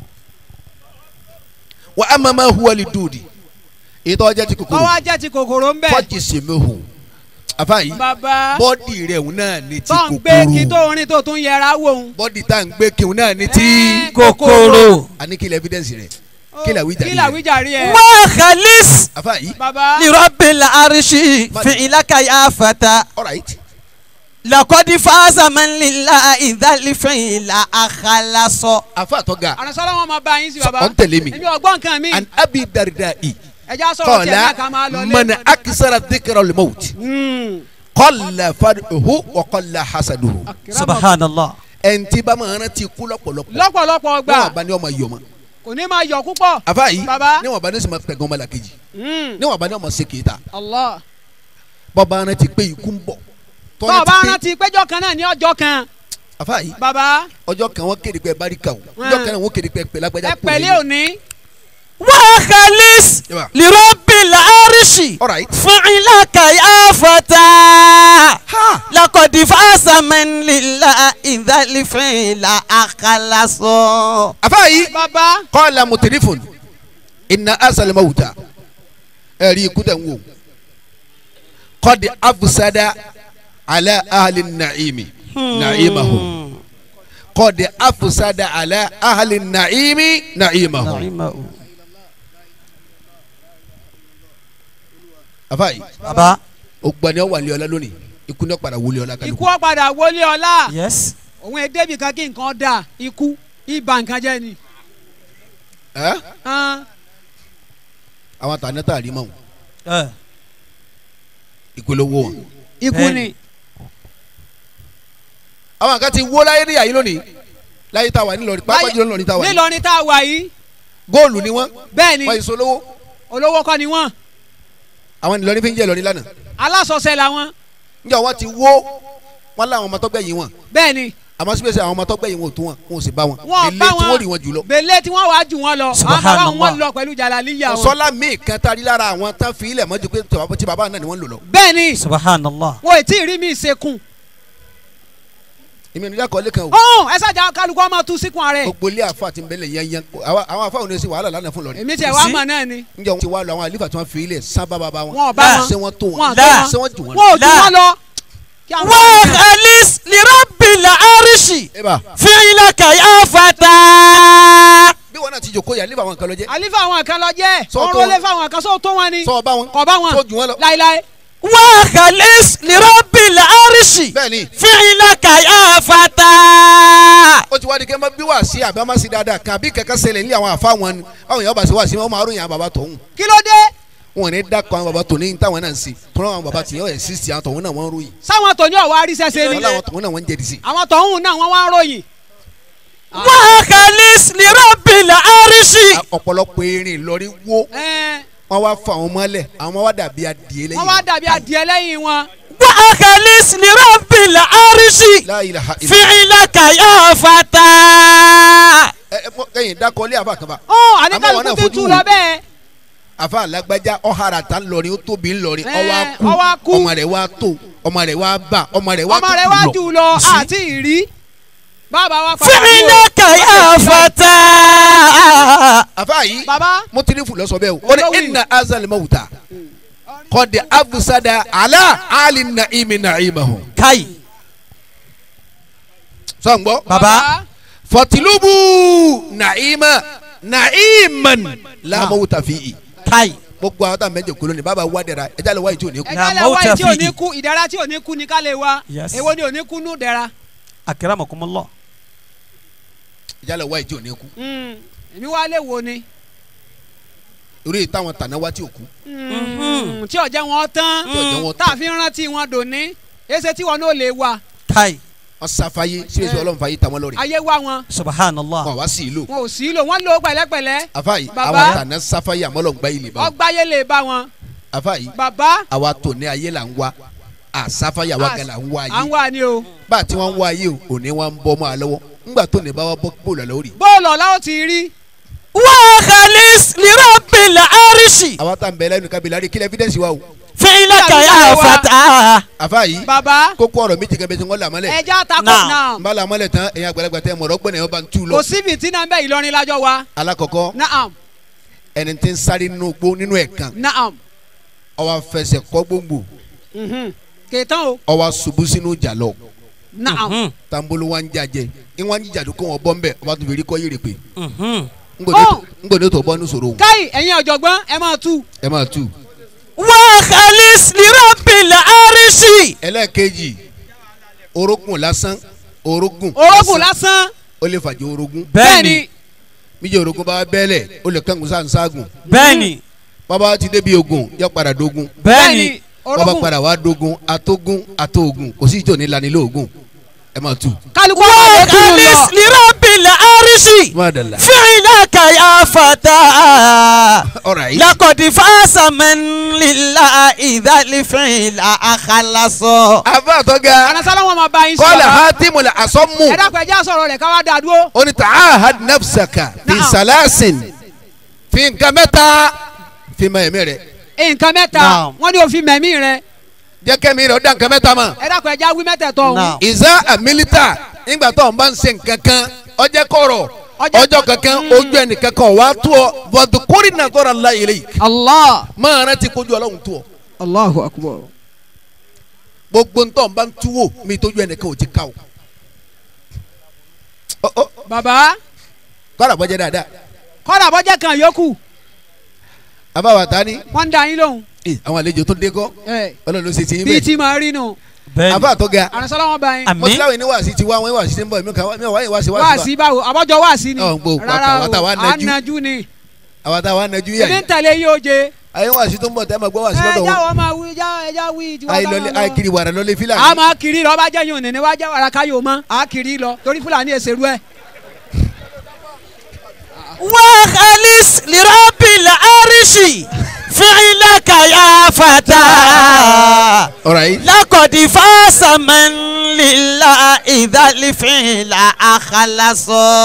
wà á mọ̀ máa huwa li dùdì èyí tó jẹ́ ti kòkòrò kọ́wá jẹ́ ti kòkòrò ń bẹ̀. fọ́jì sèméhù àfa yìí bàbá bọ́dì rẹ̀ òun náà ní ti tó ń gbé kí kòkòrò tó rin tó tún yẹra wò ń. bọ́dì tá à ń gbé kí òun náà ní ti Eh, kòkòrò. àní kí lè evidence rẹ̀ kí lè àwíjàre kí rẹ̀ làwíjàre ẹ. wa khalis àfa yìí bàbá li rabbil arshi fi'laka ya fata alright laqad faza man lillahi dhal fi'la akhlasa. àfa tó ga àrùnsọ́lá wọn máa bá yín sí Sọ- bàbá. ọ̀ ń tẹ̀lé mi. èmi ọgbọ́n nǹkan mi. an abi dardai ẹja sọ̀rọ̀ tiẹ̀ náà ká máa lọ qala lé. man akisara dhikra al-maut Hmm. qalla fad'uhu wa qalla hasaduhu subhanallah. ẹnití bá máa rántí kú lọ́pọ̀lọpọ̀ lọ́pọ̀lọpọ̀ níwọ̀n gbà bá ní ọmọ yọ̀ mọ́ kò ní máa yọ púpọ̀. àfa yìí Baba. níwọ̀n bá ní sì máa pẹ̀gàn ọmọ làkejì Hmm. níwọ̀n bá ní ọmọ ṣe kéta Allah. bọ́ba rántí pé ikú ń bọ̀ tó o bá rántí péjọ kan náà ní ọjọ́ kan. àfa yìí bàbá ọjọ́ kan wọ́n kéde pé barika o ọjọ́ kan náà wọ́n kéde pé pẹ̀lágbájá ẹ pẹ̀lẹ́ òní. wa khalis Yaba. li rabbil arshi alright fi'laka ya fata. ha laqad faza man lillahi dhal fi'la akhlasa. àfa yìí bàbá qala mutirifun inna asal mawuta ẹ̀rí ikú tẹ̀ ń wò qad afsada ala ahli na'imi na'imahu qad afsada ala ahli na'imi na'imahu àfa yìí baba. ó gbọ́ ni ó wà ní ọlá lónìí ikú ní ó padà wọlé ọlá ikú kálukú ọ̀padà wọlé ọlá. yes. òun èdèbí kan kí nǹkan dà ikú ibà nǹkan jẹ́ ni. ẹ́ Hàn. àwọn àtàná tá a rí mọ́ wọn ẹ ìpolówó wọn. ikú Bẹ́ẹ̀ni. ni. àwọn kan ti wó láyé ní àyè lónìí láyé tá a wà nílọrin pápá jùlọ nílọrin tá a wà ní. nílọrin tá a wà yìí góòlù ni wọ́n bẹ́ẹ̀ ni wọ́n èso lówó olówó kọ́ ni wọ́n àwọn nílọrin fi ń jẹ́ ìlọrin lánàá alásọ̀ọ́sẹ̀ làwọn níjọ́ wọ́n ti wó wọn láwọn ọmọ tọ́gbẹ̀yìn wọn bẹ́ẹ̀ ni àmọ́ síbẹ̀sẹ̀ àwọn ọmọ tọ́gbẹ̀yìn wọn ò tó wọn wọn ò sì bá wọn wọn ilé bá tí wọ́n wọn rí wọn jùlọ. bèlè tí wọ́n wàá jù wọn lọ àwọn bàbá Subhanallah. wọn lọ pẹ̀lú jalaliya wọn. sọlá míì kan tá a rí lára àwọn tán fi ilẹ̀ mọ́jú pé tọ́- tí bàbá náà ni wọ́n ń lò lọ. bẹ́ẹ̀ ni subhanallah. wọn ò tí ì rí mi ìsekùn. èmi ò ní dákọ̀ lẹ́kàn o ọ̀hún ẹ ṣàjà kálukú ọmọ tu síkùn ààrẹ gbogbo ilé àfa àti nbẹ̀lẹ̀ yẹnyẹn àwọn àwọn àfa òun ní sí wàhálà lánàá fún lọrin. èmi tiẹ̀ Kò wá sí. mọ̀ náà ni níjọ́ wọn ti wá lọ àwọn àlífà tí wọ́n fi ilẹ̀ sábà bàbá wọn. wọn ò bá Láà. wọn ṣé wọ́n tó wọn wọn ò tó Láà. wọn ṣé wọ́n jù wọn. wọn ò jù Láà. wọn lọ. Kí àwọn wa ọmọ yẹn- khalis li rabbil arshi ẹ bá fi'laka ya fata. bí wọn náà ti jòkó yà àlífà àwọn kan lọ jẹ́ àlífà àwọn kan lọ jẹ́ Sọ wọn tó rólé wọn. fáwọn kan sọ tó wọn ni sọ bá wọn kọ bá wọn sọ jù wọn lọ. láíláí. wa khalis li rabbil arshi bẹ́ẹ̀ni fi'laka ya fata. ó ti wá di kẹ́ mọ́ bí wàá sí àbí wọ́n máa sí dáadáa kan àbí kẹ́kẹ́ ṣẹlẹ̀ ní àwọn àfa wọn ni àwọn èèyàn bá sí wàá sí wọn máa ròyìn àwọn bàbá tọ̀hún kí ló dé wọn ò ní dákọ̀ àwọn bàbá tòun ní táwọn náà ń ṣe tó náà àwọn bàbá tìyàn ẹ̀ sísì àwọn tọ̀hún náà wọ́n ń ròyìn sáwọn tòní ọ̀wá arísẹ́sẹ́ ni wọn láwọn tọ̀hún náà wọ́n ń jẹ́dí sí. àwọn tọ̀hún náà wọ́n wá ń ròyìn. wa khalis li rabbil arshi. ọ̀pọ̀lọpọ̀ erin lọ́rí wó Ẹ́n, wọn wá fọ àwọn mọ́lẹ̀ àwọn ọmọ wa dàbí adìẹ lẹ́yìn wọ́n wá dàbí adìẹ lẹ́yìn wọn. wa khalis li rabbil arshi. La ilaha illa fi'laka ya fata. ẹ ẹ mọ- kẹ́yìn dákọ̀ lé àfa kan bá ó Àmọ́ wọn àníkàlùkù náà ti fojú tú wò. lọ bẹ́ẹ̀. àfa alágbájá ọ̀hárà tá ńlọrin ó tóbi ńlọrin Ẹ, ọwọ́ ó wá akú kú. ọmọ rẹ̀ wá tó ọmọ rẹ̀ wá bà ọmọ rẹ̀ wá ọmọ rẹ̀ wá jù lọ àti ìrí. bàbá wa padà bí o. fi'laka ya fata. àfa yìí bàbá mo ti ní fún lọ́sọ̀ bẹ́ẹ̀ o ó ní Olówó yìí. inna azal mawuta kọ́ni abusada ala ali na'imi na'imahu kai sọ̀ngbọ́ baba fọtilubu na'ima na'iman la Ah. mawuta fi'i kai gbogbo àwọn táwọn mẹ́jọ kúló ni bàbá wa dẹ̀ra ẹja lè wá ìtí òní kú ẹja lẹ mauta wáyé tí ò ní fihi. kú ìdára tí ò ní kú ni ká lè wá Yes. èwo ni ò ní kú nù dẹ̀ra. akramakumullah ẹja lè wá ìtí òní kú Mm, èmi wá lè wo ni. orí táwọn tàná wá tí ò kú Mm, tí ọ̀jẹ̀ wọn tán tí ọjọ́ wọn tá a fi ń rántí wọn dòní èsè tí wọn náà lè wá kai wọn sáfáyé síbẹ̀sí ọlọ́run fàyè tàwọn lọ́rẹ̀ ayé wá wọn subhanallah wọn wá sí ìlú wọn ò sí lò wọn lò ó pẹ̀lẹ́pẹ̀lẹ́ àfàyè Bàbá. àwọn tàná sáfáyé àmọ́lọ́ gbá ilé bá wọn ọgbáyé lè bá wọn àfàyè bàbá àwa tò ní ayé là ń wá àsáfáyé àwa à- gan là ń wá à ń ayé wá ni o bá a ti wọn ń wá ayé o òní wọn ń bọ́ mọ́ àlọ́wọ́ ńgbà tó ní bá wa bọ́ bó lọ́lọ́ rí bóòlù ọ̀la ó ti rí wa khalis li rabbil arshi àwa tá n bẹ lẹ́nu kábílẹ̀ àrí kílẹ̀ evidence wa o fi'laka ya fata àfàyè bàbá kókó ọ̀rọ̀ méjì kan bẹ tí wọ́n là mọ́lẹ̀ ẹja takò Náà. náà n bá là mọ́lẹ̀ tán ẹ̀yin àgbàlagbà tẹ mọ̀rọ̀ gbọ́n ẹ̀ bá ń tú lọ kò síbi tí náà ń bẹ Ìlọrin lájọ wa alákọ̀ọ́kọ́ naam ẹni tí ń sáré nínú gbó nínú ẹ̀ kan naam ọwọ́ fẹsẹ̀ kọ́ gbòǹgbò mhm. kèétán o ọwọ́ ṣubú sínú ìjà lọ naam Mhm. tambolo wa ń jajẹ ìwọ̀n ń jìjà kó wọn bọ́ ń bẹ̀ ọba tó fi rí kọ́ yèrè pé Mhm. ngbọ̀dọ̀ ngbọ̀dọ̀ tó bọ́ ní sòrò òun káyì ẹ̀yin ọ̀jọ̀gbọ́n ẹ máa tú ẹ máa tú. وخلص لرب العرش ẹlẹ́ẹ̀kejì orógùn lásán orógùn orógùn lásán ó lè fàjẹ́ orógùn bẹ́ẹ̀ni míjẹ́ orógùn bá bẹ́ẹ̀lẹ̀ ó lè kángun sáà ń ságùn bẹ́ẹ̀ni bàbá ti débi ogun yọ padà dógun bẹ́ẹ̀ni bàbá orógùn padà wá dógun atógun atógun kò sí ìjọ ní lanilóògùn ẹ máa tú. kálukú àwọn ọ̀dọ́ tún lọ وخلص لرب العرش má dàlá. فعلك يا فتى ọ̀rọ̀ yìí لقد فاز من لله إذا الفعل أخلص àbá àtọ́gà àrẹ̀sálà wọn máa bá yín kọ́lá sọ̀rọ̀ hatimu la asọ́mu ẹ dákun ẹjẹ́ sọ̀rọ̀ rẹ̀ káwá dáa dúró ó ní ta'ahad nafsaka fi Na'am. salasin fi nǹkan mẹ́ta fi ma ẹ̀mí rẹ̀ nǹkan mẹ́ta Naam. wọ́n ní òfin mẹ̀mí rẹ̀ jẹ́ kẹ́mi rẹ̀ ó dá nǹkan mẹ́ta mọ̀. ẹ dákun ẹjẹ́ wí mẹ́tẹ̀ẹ̀tọ̀ ọ̀hún Naam. ìzá àmìlítà nígbà tó ń bá ń ṣe nǹkan kan ọjọ́ kọ̀rọ̀ Ọjọ́- ọjọ́ kankan ojú ẹnìkan kan wàá tó ọ bọ̀dùkúrì náà tọ́ra ńlá yìí lẹ́yìn allah máa rántí kojú ọlọ́run tó ọ allahu akbar gbogbo ntọ́ ń bá ń túwò mi tójú ẹnìkan ò ti ká o. Ọ- ọ, baba kọ́ra bọ́jẹ́ dáadáa kọ́dà bọ́jẹ́ kan yòókù abáwa ta ni wọ́n ń da yín lóhùn Eh, àwọn àlejò tó dé kọ́ ẹ ọlọ́run ló ṣe ti yín bíi bẹ́ẹ̀ tí màá rí nù àbá tó ga àrẹ̀sálà wọn bá yín Àmín. mọ̀tíláwì ní wàásì ti wá wọn wàásì ti ń bọ̀ èmi kà wá mi ò wáyé wàásì wá wàásì sí báwo àbọ̀jọ wá sí ni Ọ̀, ń gbọ́, rárá wàtà- o wàtà wà nájú. ànájú ni àwọn táwa nájú yà ebi ń yìí tẹ̀lé yín oje ayé wàásì tó ń bọ̀ tẹ́ ẹ máa gbọ́ wàásì ẹ lọ́dọ̀ wọn jáwọ́ máa wí já ẹ já wí ìjìwá ayé lọlé ayé kiri wàrà lọlé a fílàní máa kiri lọ bá jẹ́ yín òní ni wá jẹ́ wàrà káyọ̀ mọ́ a kiri lọ torí fúlàní èsèrú ẹ̀ وخلص لرب العرش فعلك يا فتى ọ̀rọ̀ yìí لقد فاز من لله إذا الفعل أخلص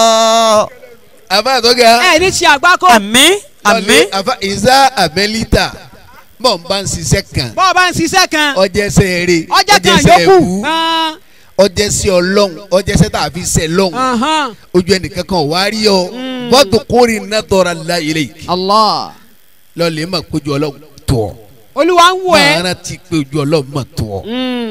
àbá tó ga ẹ ní ti àgbákò àmín àmín àfa ìzá àmẹ́lítà bọ̀ ń bá ń ṣiṣẹ́ kan bọ́ọ̀ bá ń ṣiṣẹ́ kan ọjẹsẹ rere ọjà kan ọjẹsẹ yòókù ẹbú ọjẹsẹ ọlọ́run ọjẹsẹ tàbí sẹ lọ́run ojú ẹnìkan kan wá rí ọ bọ́tù kórì iná tọ́ra la ilé yìí Allah lọ́ọ̀lẹ́ mà péjú ọlọ́run tó ọ olúwa ń wọ ẹ máa rántí péjú ọlọ́run mà tó ọ.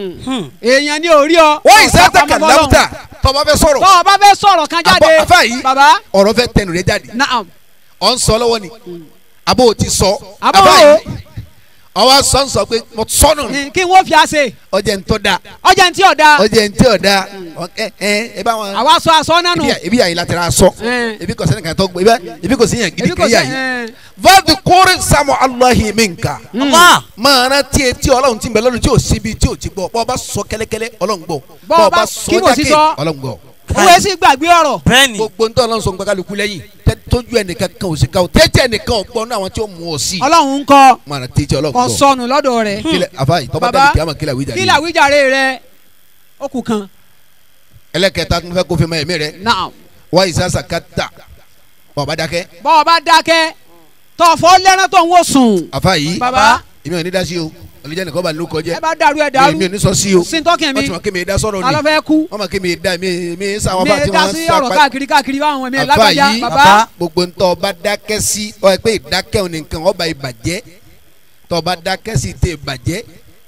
èèyàn ní orí ọ wọ́n ìsátàkà láwùtà tọ́ba fẹ́ sọ̀rọ̀ tọ́ ọ bá fẹ́ sọ̀rọ̀ kan jáde Àbọ̀- àfáà yìí. bàbá ọ̀rọ̀ fẹ́ tẹnu rẹ jáde naam ọ̀ ń sọ lọ́wọ́ ni àbó o ti sọ Àbó àbá o. yìí ọwọ́ sọ ń sọ pé mo sọnù Ní kí n wọ́n fi àṣẹ ọjà ń tọ́ da ọjà ń tí ọ̀dà ọjà ń tí ọ̀ da ẹ ẹ ẹ bá wọn. àwa sọ aṣọ nánu ebi yà- ebi yà yìí láti ra sọ Ẹ. ebi kò sẹ́ni kan tó gbé ebi- ebi kò sí yàn gidi èmi kò kiri yà sẹ́ yìí ẹ vadi kórè samu alahi minka Allah máa rántí etí ọlọ́run tí ń bẹ lọ́run tí ò síbi tí ò ti gbọ́ bọ́ ọ bá sọ kẹ́lẹ́kẹ́lẹ́ ọlọ́run gbọ́ Bọ́ ọ bá kí kò sí sọ. ọlọ́run gbọ́ òwe sì gbàgbé ọ̀rọ̀ bẹ́ẹ̀ni gbogbo ntọ́ ọlọ́run sọ ń gbàgálùkù lẹ́yìn tẹ́- tójú ẹnìkan kan ò sí ká o tẹ́tẹ́ ẹnìkan ò gbọ́ ní àwọn tí ó mú ọ sí ọlọ́run ń kọ́ máa rántí etí ọlọ́run kọ́ gbọ́ sọnù lọ́dọ̀ rẹ̀ kílẹ̀ àfáàyè tọ́ba Bàbá, dàbí kí a máa kílẹ̀ àwíjà kí yìí làwíjàre rẹ̀ ó kù kan ẹlẹ́kẹta tó ń fẹ́ kó fi máa ẹ̀mí rẹ̀ naam wá ìsásà kátà ọba dákẹ́ bọ́ ọ bá dákẹ́ tọ̀fọ́ lẹ́rán tó ń wò sùn àfáàyè bàbá èmi ò ní dá sí o olùjẹ́ nìkan bá ló kọjẹ́ ẹ bá dàrú ẹ dàrú èmi ò ní sọ sí o sintọ́kìn mi wọ́n ti mọ̀ kí mi dá sọ̀rọ̀ ni alọ́fẹ́ kú wọ́n mọ̀ kí mi dá mi mi sáwọn mi bá ti dá wọ́n sí sá ọ̀rọ̀ pa káàkiri káàkiri báwọn mi àfa lágbájá yìí bàbá gbogbo ntọ́ ọba dákẹ́ sí ọ ẹ pé ìdákẹ́ òní nǹkan ọba ìbàjẹ́ tọ́ ọba dákẹ́ sí tẹ ìbàjẹ́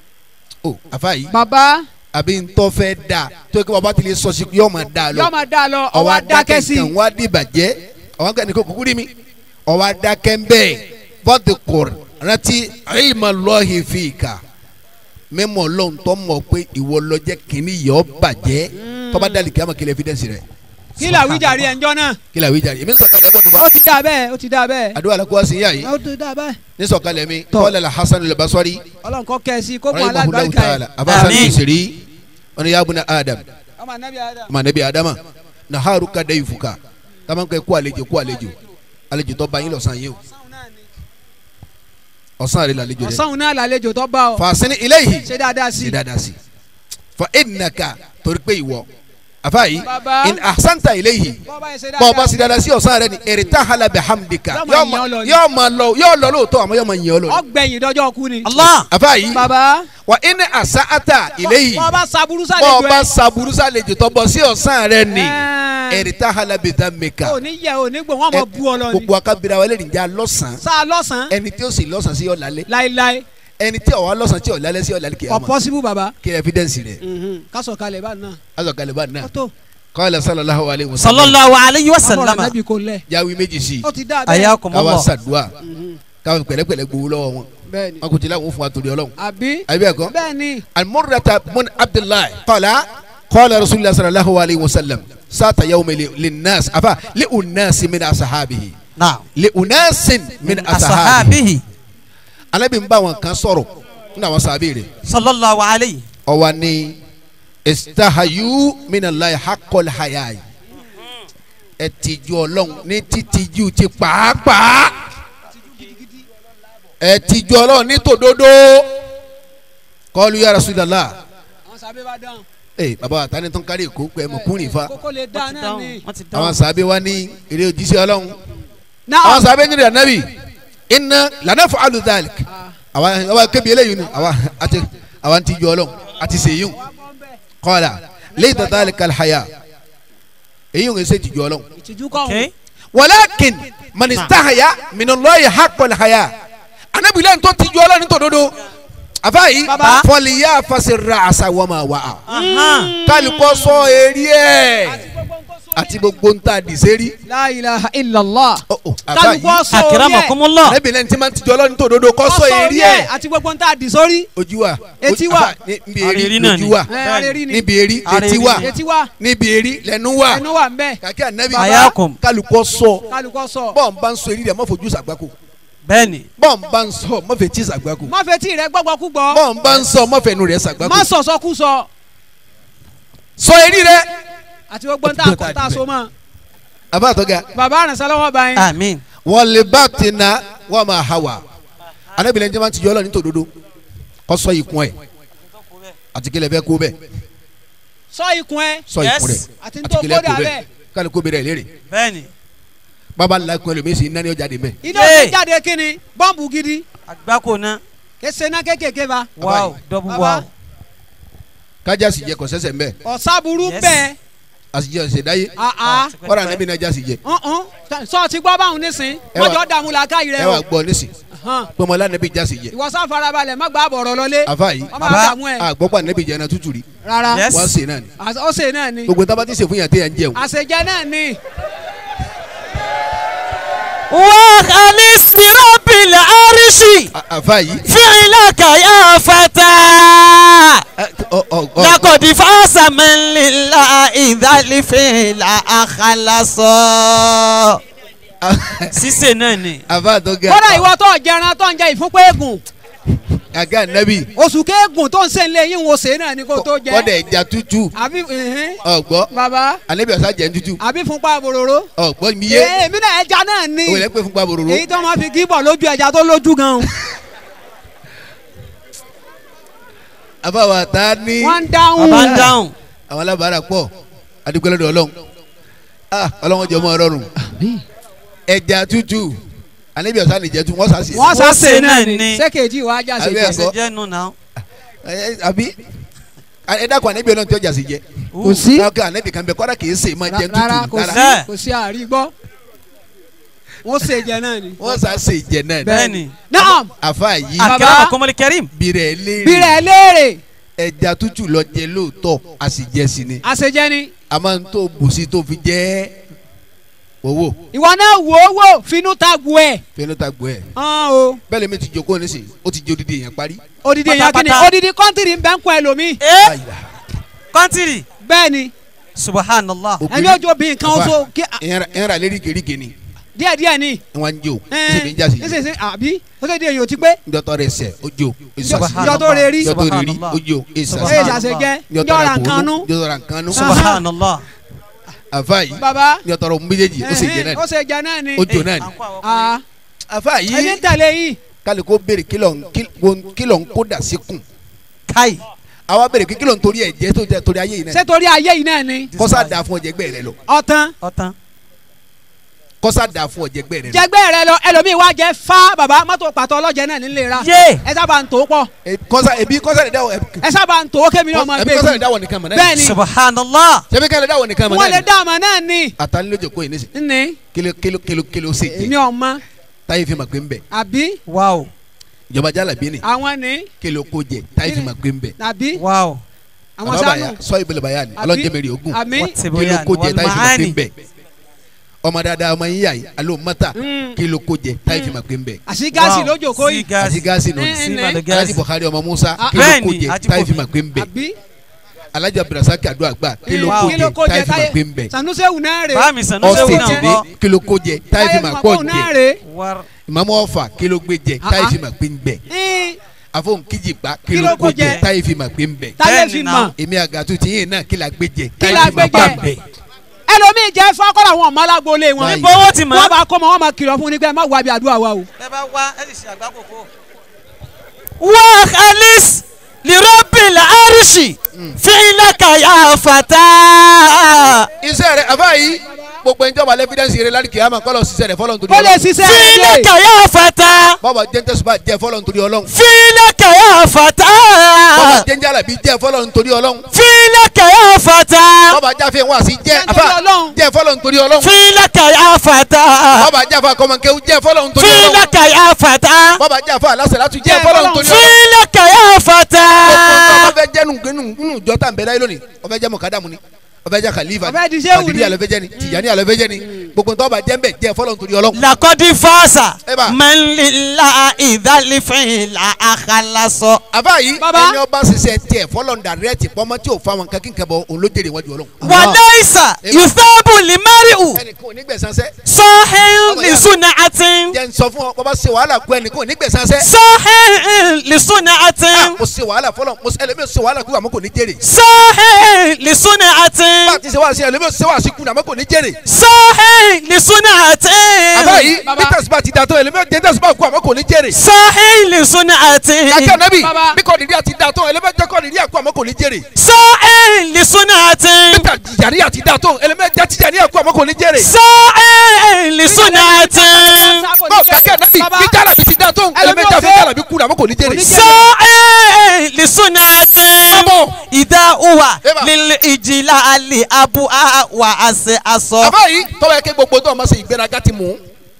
o àfa yìí bàbá àbí ntọ́ fẹ́ da tó yẹ kí bàbá ti lè sọ sí yọ máa da lọ yóò máa dá lọ ọwọ́ ọwọ́ dákẹ́ sí nǹkan wá di ìbàjẹ́ ọwọ́ nǹkan nìkan kúkú rí mi ọwọ́ dákẹ́ ń bẹ́ẹ̀ bọ́ọ̀dù kùr rántí ilma Allahi fika mímọ̀ lọ́n tó mọ̀ pé ìwọ lọ́jẹ́ kìíní yọ bàjẹ́ tọ́ba dàlí kí a máa kí evidence rẹ̀ kí làwíjàre ẹ̀ ń jọ náà kí la wí jàre èmi ń sọ̀kalẹ̀ ẹ̀gbọ́n nufa ó ti dá bẹ́ẹ̀ ó ti dá bẹ́ẹ̀ àdúrà la kó wá sí yá yìí ó ti dá bẹ́ẹ̀ ní sọ̀kalẹ̀ mi Tọ́. kọ́lẹ̀ la Hasan al-Basri ọlọ́run kọ́ kẹ́ ẹ sí kó mú rahimahullahu alágbàríkà ta'ala ẹ̀ abasa Àmín. nisiri wani ya buna Adam ọmọ anabi adam ma nabi Adama na haru ka da ifuka kama kẹ́ kó àlejò kó àlejò àlejò tó bá yín lọ́sàn yìí o ọ̀sán rẹ̀ lálejò rẹ̀ ọ̀sán náà làlejò tó bá ọ fasini ilayhi ṣe dáadáa sí ṣe dáadáa sí fa innaka torí pé ìwọ àfààyí Bàbá. in ahsanta ilayhi bọ́ọ̀bá yẹn ṣe bọ́ ọba dáadáa sì dáadáa sí ọ̀sán rẹ ni irtahala bihamdika Yóò máa yìn ọ́ lọ ni. yóò máa lọ yóò lọ lóòótọ́ àmọ́ yóò máa yìn ọ́ lọ ni. ọgbẹ̀yìn dọ́jọ́ kú ni Allah àfààyí bàbá wa in asa'ata ilayhi bọ́ọ̀bá saburú bọ́ sálejò ọba ẹ̀ sàbúrú sàlejò tó bọ̀ sí ọ̀sán rẹ ni Ẹ̀. irtahala bidhammika ò ní yẹ ò ní gbò wọ́n mọ̀ bú ọ lọ ni gbogbo akabira wọlé nìjà lọ́sàn sáà lọ́sàn-án ẹni tí ó sì lọ́sàn sí ọ̀làlẹ́ láéláé ẹni tí ọ̀wá lọ́sàn tí ọ̀lálẹ́ sí ọ̀lálẹ́ kìí kò àmọ́ possible baba kí evidence rẹ̀ kásọ̀ kalẹ̀ bá náà azọ̀kalẹ̀ bá náà ó tó qala sallallahu alayhi wa sallam sallallahu alayhi wa ọmọ rẹ̀ sallam nàbí kò lẹ̀ jáwé méjì sí ó ti dá bẹ́ẹ̀ káwa ayakumullah sàdúà káwa pẹ̀lẹ́pẹ̀lẹ́ gbowó lọ́wọ́ wọn bẹ́ẹ̀ ni wọn kò tí láwọn fún wa torí ọlọ́run àbí àbí ẹ̀kọ́ bẹ́ẹ̀ ni المرة بن عبد الله قال قال رسول الله صلى الله عليه وسلم سات يوم ل- للناس أفا لأناس من أصحابه naam لأناس من أصحابه asahabihi أنا بنبا وان كان صورو نا وصابيري sallallahu alayhi أواني استحيوا من الله حق الحياة ẹtìjú Ọlọ́run ní títìjú ti pàápàá ẹtìjú Ọlọ́run ní tòdodo kọlu ya Rasulullah àwọn sábẹ́ bá dáhùn ee baba àtàní tó ń kárí èkó pé mọ̀kúnrin fa kókó lè dá wọ́n ti náà dáhùn ni. wọ́n ti àwọn dáhùn sàbẹ̀ wa ní eré òjíṣẹ́ ọlọ́run àwọn náà sàbẹ̀ ní ìrànlẹ́bì iná lànà fún aludalik àwa àwa kébi eléyìí ni àwa àti àwa ti jọ ọlọ́run àti sèyún kọ́lá lẹ́yìn tó dáálì kalhaya èyí ń ṣe tìjú ọlọ́run ìtìjú kọ́ okay walakin manistahaya minallahu haqqal haya anabilẹ̀ tó tìjú ọlọ́run ní tòdodo àfáàyí Baba. fọlìyà fasirra àṣà wọ́n wà á Ahan. kálukọ́ sọ eré ẹ̀ àti gbogbo ń ta dìsẹ́rí. la ilaha illallah àfáàyí kálukú ọsọ orí ẹ̀ akramakumullah arábìnrin tí máa ń tijọ́ ọlọ́run tó dodo kọ́ sọ ọsọ eré orí ẹ̀ ẹ̀ àti gbogbo ń tà dì sórí ojú wa Etí ojú- wa. àfà, ní- níbi Àrèrí eri náà lójú ni. wa ẹ̀ arẹ́rí ni níbi eri Àrèrí létí wa ni. etí wa níbi eri lẹ́nu wa ẹnu wa ń bẹ kàkí ànábì Ayakum. kálukọ́ sọ kálukú ọsọ bọ́ọ̀ bá ń sọ eré rẹ̀ mọ́ fojú sàgbákò bẹ́ẹ̀ni bọ́ọ̀ bá ń sọ mọ́ fẹ́ tí sàgbákò má fetí rẹ gbọ́gbọ́ kú gbọ́ bọ́ọ̀ bá ń sọ mọ́ fẹ́ nu rẹ̀ sàgbákò má sọ̀sọ́ kú sọ sọ eré rẹ̀ àti gbogbo ń tà Ó ti gbé kọ́ ọ̀tá tà so àdìbẹ́. mọ́ àbá àtọ́gà bàbá àrùnsá lọ́wọ́ bá yín amin wọ́n lè bá tẹ̀nà wọ́n máa hà wá arábìnrin tí wọ́n ti jọ́ ọlọ́run tó dodo kọ́ sọ ikùn ẹ̀ àti kílẹ̀ fẹ́ kó bẹ́ẹ̀ sọ ikùn ẹ sọ Yes. ikùn rẹ̀ àti àti tó kílẹ̀ kódà kó bẹ́ẹ̀ bẹ́ẹ̀ kálukú bẹ̀rẹ̀ léèrè bẹ́ẹ̀ni bàbá ńlá ikùn ẹlòmíì sì ń náni ọjà dé mẹ́ iná Yé. ti jáde kíni bọ́ǹbù gidi agbáko náà kése ná kékèké ba wow double Baba. wow kájà sì jẹ kọ sẹsẹ mbẹ ọ̀sàbùrú Yes. bẹ́ẹ̀ àsìjẹ ọsẹdáyé àá kọ́ra níbi náà jásì jẹ ọ̀hún sọ ti gbọ́ báwọn nísìn Ẹ wà- mọ́jọ́ dààmú làákàyè rẹ ẹ o wà gbọ́ nísì Hàn. pọmọlá níbi jásì jẹ ìwọ sá farabalẹ̀ má gbà bọ̀rọ̀ lọlé àfa yìí ọmọ Baba. àdàmú ẹ̀ àgbọ́pọ̀ níbi jẹ náà tútù rí rárá Yes. wọ́n sè náà ni Àṣ- ó ṣe náà ni gbogbo tábà ti sè fún yàn téèyàn jẹun àṣejẹ náà ni وخلص برب العرش À- àfa yìí فعلك يا فتى ẹ, ọ ọ ọ لقد فاز من لله إذا الفعل أخلص sísè náà ni. àfa àtọ́gà kódà ìwọ tó jẹran tó ń jẹ ìfúnpẹ́ eégún àga nẹ́bì oṣù kéégún tó ń sè ń lé yín wo ṣe náà ni kó tó jẹ kọ́dà ẹja tútù àbí ẹ̀hìn, ọ̀gbọ́ baba àníbi ọ̀sá jẹ́ tútù àbí fúnpá bòròró ọ̀gbọ́ mi yé ee èmi náà ẹja náà ni òun lẹ́ pé fúnpa bòròró èyí tó máa fi gíbọ̀ lójú ẹja tó lójú gan àfa wa ta ní wọ́n ń dáhùn bàbá ń dáhùn. àwọn alábàárà pọ̀ adigunlẹ́dọ̀ ọlọ́run ah ọlọ́run jẹ́ ọmọ ọlọ́run ẹja tútù àníbi ọ̀sá nìjẹ́ tu wọ́n sá sí wọ́n sá Wọ́n ṣe ṣe náà náà ni ni. sékèjì wàá já ṣe Àbí jẹ ẹ̀kọ́? ṣe jẹ́ nù náà. ẹ àbí ẹ dákun àníbi ọlọ́run tí ọjà sì jẹ kò sí káwọn àníbi kan bẹ kọ́dà kì í sè máa jẹ rárá tútù kò sí rárá. kò sí àárí gbọ́ wọ́n ṣe jẹ náà ni. wọ́n sá sè jẹ náà ni bẹ́ẹ̀ni. naam àfa yìí akramakumul karim. bìrẹ̀ léèrè bírẹ̀ léèrè ẹja tútù lọ jẹ lóòótọ́ a sì jẹ sí ni àṣejẹ ni a máa ń tó bùsí tó fi jẹ owó ìwọ náà wò ó wò finú ta gu ẹ fẹnu ta gbọ́ ẹ hàn o bẹ́ẹ̀ lèmi ti jókòó nísìnyí ó ti jẹ odidi èèyàn parí. odidi èèyàn kìíní Pátápátá. odidi kọ́ńtìrì ń bẹ́ ń kún ẹlòmíì ee Àyà, kọ́ntìrì. bẹ́ẹ̀ ni subhanallah. òkèlè- ẹni ojú obìnrin kan Àfà, oṣù kí ìyẹn ra lérí gèrígè ni díẹ̀ díẹ̀ ni wọn ń jó ṣèbí ń jásí ẹ ṣe ṣe àbí ó ṣe di èèyàn ti pé njọtọ rẹ sẹ ó jó Subhanallah. ìjọ tó rẹ rí njọtọ rẹ rí Subhanallah. ó jó ẹ Subhanallah. ṣàṣejẹ njọtọ njọra rẹ nǹkan nú bòónú njọtọ rẹ nǹkan nú subhanallah. àfa yìí baba njọtọ rẹ méjèèjì ó sì jẹ ẹhìn, náà ó ṣe jẹ náà ni ó jó náà ni Ah, àfa ẹni yìí ń tẹ̀lé yìí kálí kó béèrè kílọ̀ ń- kí- wo- kílọ̀ ń kó dà sí kùn kai. àwa béèrè kí kílọ̀ ń torí ẹ̀ jẹ́ tó jẹ́ torí ayé yìí ṣé náà torí ayé yìí náà ni kọ́sá da fún ọ̀jẹ̀gbẹ́ rẹ lọ ọ̀tán ọ̀tán. kọ́sá da fún ọ̀jẹ̀gbẹ́ rẹ lọ jẹgbẹ́ rẹ lọ ẹlòmíì wá jẹ fá baba mọ́tò pàtó ọlọ́jẹ náà nílé ra yé. ẹ sábà ń tó pọ̀ Eh, kọ́sá ebi kọ́sá lè dáwọ̀ ẹ sábà ń tó kémi náà máa ebi gbé kọ́sá lè mi dáwọ̀ nìkan mọ̀ náà bẹ́ẹ̀ ni subhanallah. sẹ́mi kẹ́lẹ́ dáwọ̀ nìkan mọ̀ wọ́n lè náà dá àmọ́ náà ni àtàlẹ́ lójó kó yìí nísì ní kíló kíló kíló kíló ṣe èmi jẹ ọmọ táyé fi mà pé ń bẹ̀ àbí wow. ìjọba jálàbí ni àwọn ní kí ló kó jẹ táyì fi máa gbé ń bẹ tàbí wow àwọn bàbá sánú bàyà sọ ìbílẹ̀ bàyà ni Àbí? ọlọ́njẹ́mẹ̀rì ogun àmì wọ́n ti kí ló bóyá kó jẹ wọ́n táyì fi máa máa gbé ń ní bẹ ọmọ dáadáa ọmọ yín yà yìí alo mọ́tà Mm. kí ló kó jẹ táyì fi máa gbé ń bẹ àti gáàsì Wow. lójó kó sí yìí àti gáàsì gáàsì nù Eh, sí eh, màlúù alájí gáàsì Buhari ọmọ Musa Ah, kí ló bẹ́ẹ̀ni, kó jẹ Haji táyì fi Kofi. máa gbé ń bẹ àbí alájí Abdulrasaq adu àgbà kí ló Eh, kó kí ló jẹ kó táyì jẹ fi máa táyé gbé ń bẹ sanusewu náà rè báàmì sànú ọ̀sẹ̀ sẹ́wọ̀n ti náà dé bọ́ kí ló kó jẹ táyì fi máa pọ̀ náà jẹ rè war ìmàmù ọ̀fà kí ló gbé jẹ Ah, táyì ah. fi máa gbé ń bẹ Ẹ́n, àfọ̀n kíjìpá kí Kí ló ló kó kó jẹ jẹ? táyì fi máa gbé ń bẹ táyé Bẹ́ẹ̀ni fi náà. mọ̀ èmi àgàtú tìyín náà kí la gbé jẹ Kí táyì la fi máa gbé bá jẹ? ń bẹ ẹlòmíì jẹ́ fọ́kọ́rọ̀ àwọn ọmọ alágbólé wọn Báyìí. níbo owó ti mọ̀ wọ́n bá kó mọ wọ́n máa kìlọ̀ fún un ní pé ẹ má wá bí àdúrà wa o. ẹ bá wá ẹ sì ṣe àgbákòkò. wá alice lirọ́bìlì àríṣì fílẹ̀kà yà fàtà. iṣẹ́ rẹ̀ àbá yìí gbogbo ẹni tí wọ́n bá lẹ́fídẹ́nsì rẹ̀ láti kìyàmà kọ́ lọ ṣiṣẹ́ rẹ̀ fọlọ́n torí kó lè ọlọ́run ṣiṣẹ́ rẹ̀ fílẹ̀kà yà fàtà. bọ́ọ̀bà jẹ́ntẹ́sùpá jẹ́ fọlọ́n torí ọlọ́run fílẹ̀kà yà fàtà. bọ́ọ̀bà jẹ́njálàbí jẹ́ fọlọ́n torí ọlọ́run fílẹ̀kà yà fàtà. bọ́ọ̀bà jáfe wá sí jẹ́ Jẹ́ nítorí àfà Ọlọ́run. jẹ́ fọlọ́n torí ọlọ́run fílẹ̀kà yà fàtà. bọ́ọ̀bà jáfa kọ́mọkéwú jẹ́ fọlọ́n torí ọlọ́run fílẹ̀kà yà fàtà. bọ́ọ̀bà jáfa alásàlátù jẹ́ Jẹ́ fọlọ́n fọlọ́run. torí ọlọ́run fílẹ̀kà yà fàtà. ọba fẹ́ jẹ́ nínú ìjọ tá à ń bẹ láyé lónìí ọba jẹ́ mọ̀kádàmù ni ọba jẹ́ khalifa Ọba di Ṣéhù ni. kàdírí àlọ́fẹ́ jẹ́ ni tìjàní àlọ́fẹ́ jẹ́ ni gbogbo ntọ́ ọba jẹ́ ń bẹ̀ jẹ́ fọlọ́n torí ọlọ́run lakọ́dí fọ́ọ̀sà Eba. mẹ́lìlá ìdálífẹ̀yìn la àkàlàsọ. àbá yìí Baba. ẹni ọba ṣiṣẹ́ tiẹ̀ fọlọ́n dàrẹ́tì pọ́nmọ́ tí ò fa wọn kankan kẹbọ òun ló jèrè wájú ọlọ́run wàlẹ́ ìsà Eba. yusabu limariu ẹnìkan ò ní gbẹ̀sánsẹ́ sọ́hìn Ọmọ ya. lisuna atin jẹ́ ń sọ fún ọ bọ́ba ṣe wàhálà kú ẹnìkan ò ní gbẹ̀sánsẹ́ sọ́hìn lisuna Ah, atin mo ṣe wàhálà fọlọ́n mo ṣe ẹlẹ́mìí ṣe wàhálà kú àmọ́ kò ní jèrè sọ́hìn lisuna atin bá a ti ṣe wàhálà sí ẹlẹ́mìí ṣe wàhálà sí kú àmọ́ kò ní jèrè sọ́hìn lisuna àbá atin yìí Baba. bí tẹ̀síbà ti dàtọ̀ ẹlẹ́mìí jẹ́ tẹ̀síbà kú àmọ́ kò ní jèrè sọ́hìn lisuna atin kàkẹ́ nẹ́bì Baba. bí kò nídìí àti dàtọ̀ ẹlẹ́mìí jẹ́ kò nídìí àkú àmọ́ kò ní jèrè sọ́hìn lisuna atin bí tìjàní àti dàtọ̀ ẹlẹ́mìí jẹ́ tìjàní àkú àmọ́ kò ní jèrè sọ́hìn lisuna atin. bọ́ kàkẹ́ nẹ́bì Baba. bí jàlábì ti dàtọ̀ ẹlẹ́mìí jẹ́ fún jàlábì kú àmọ́ kò ní jèrè sọ́ẹ̀ lisunati Babo. ìdá uwa Eba. lílì ìjìlá àlè abu wa àṣẹ aṣọ. àbá yìí tọ́wọ́ yẹ kí gbogbo tó ọmọ ṣe ìgbéraga ti mú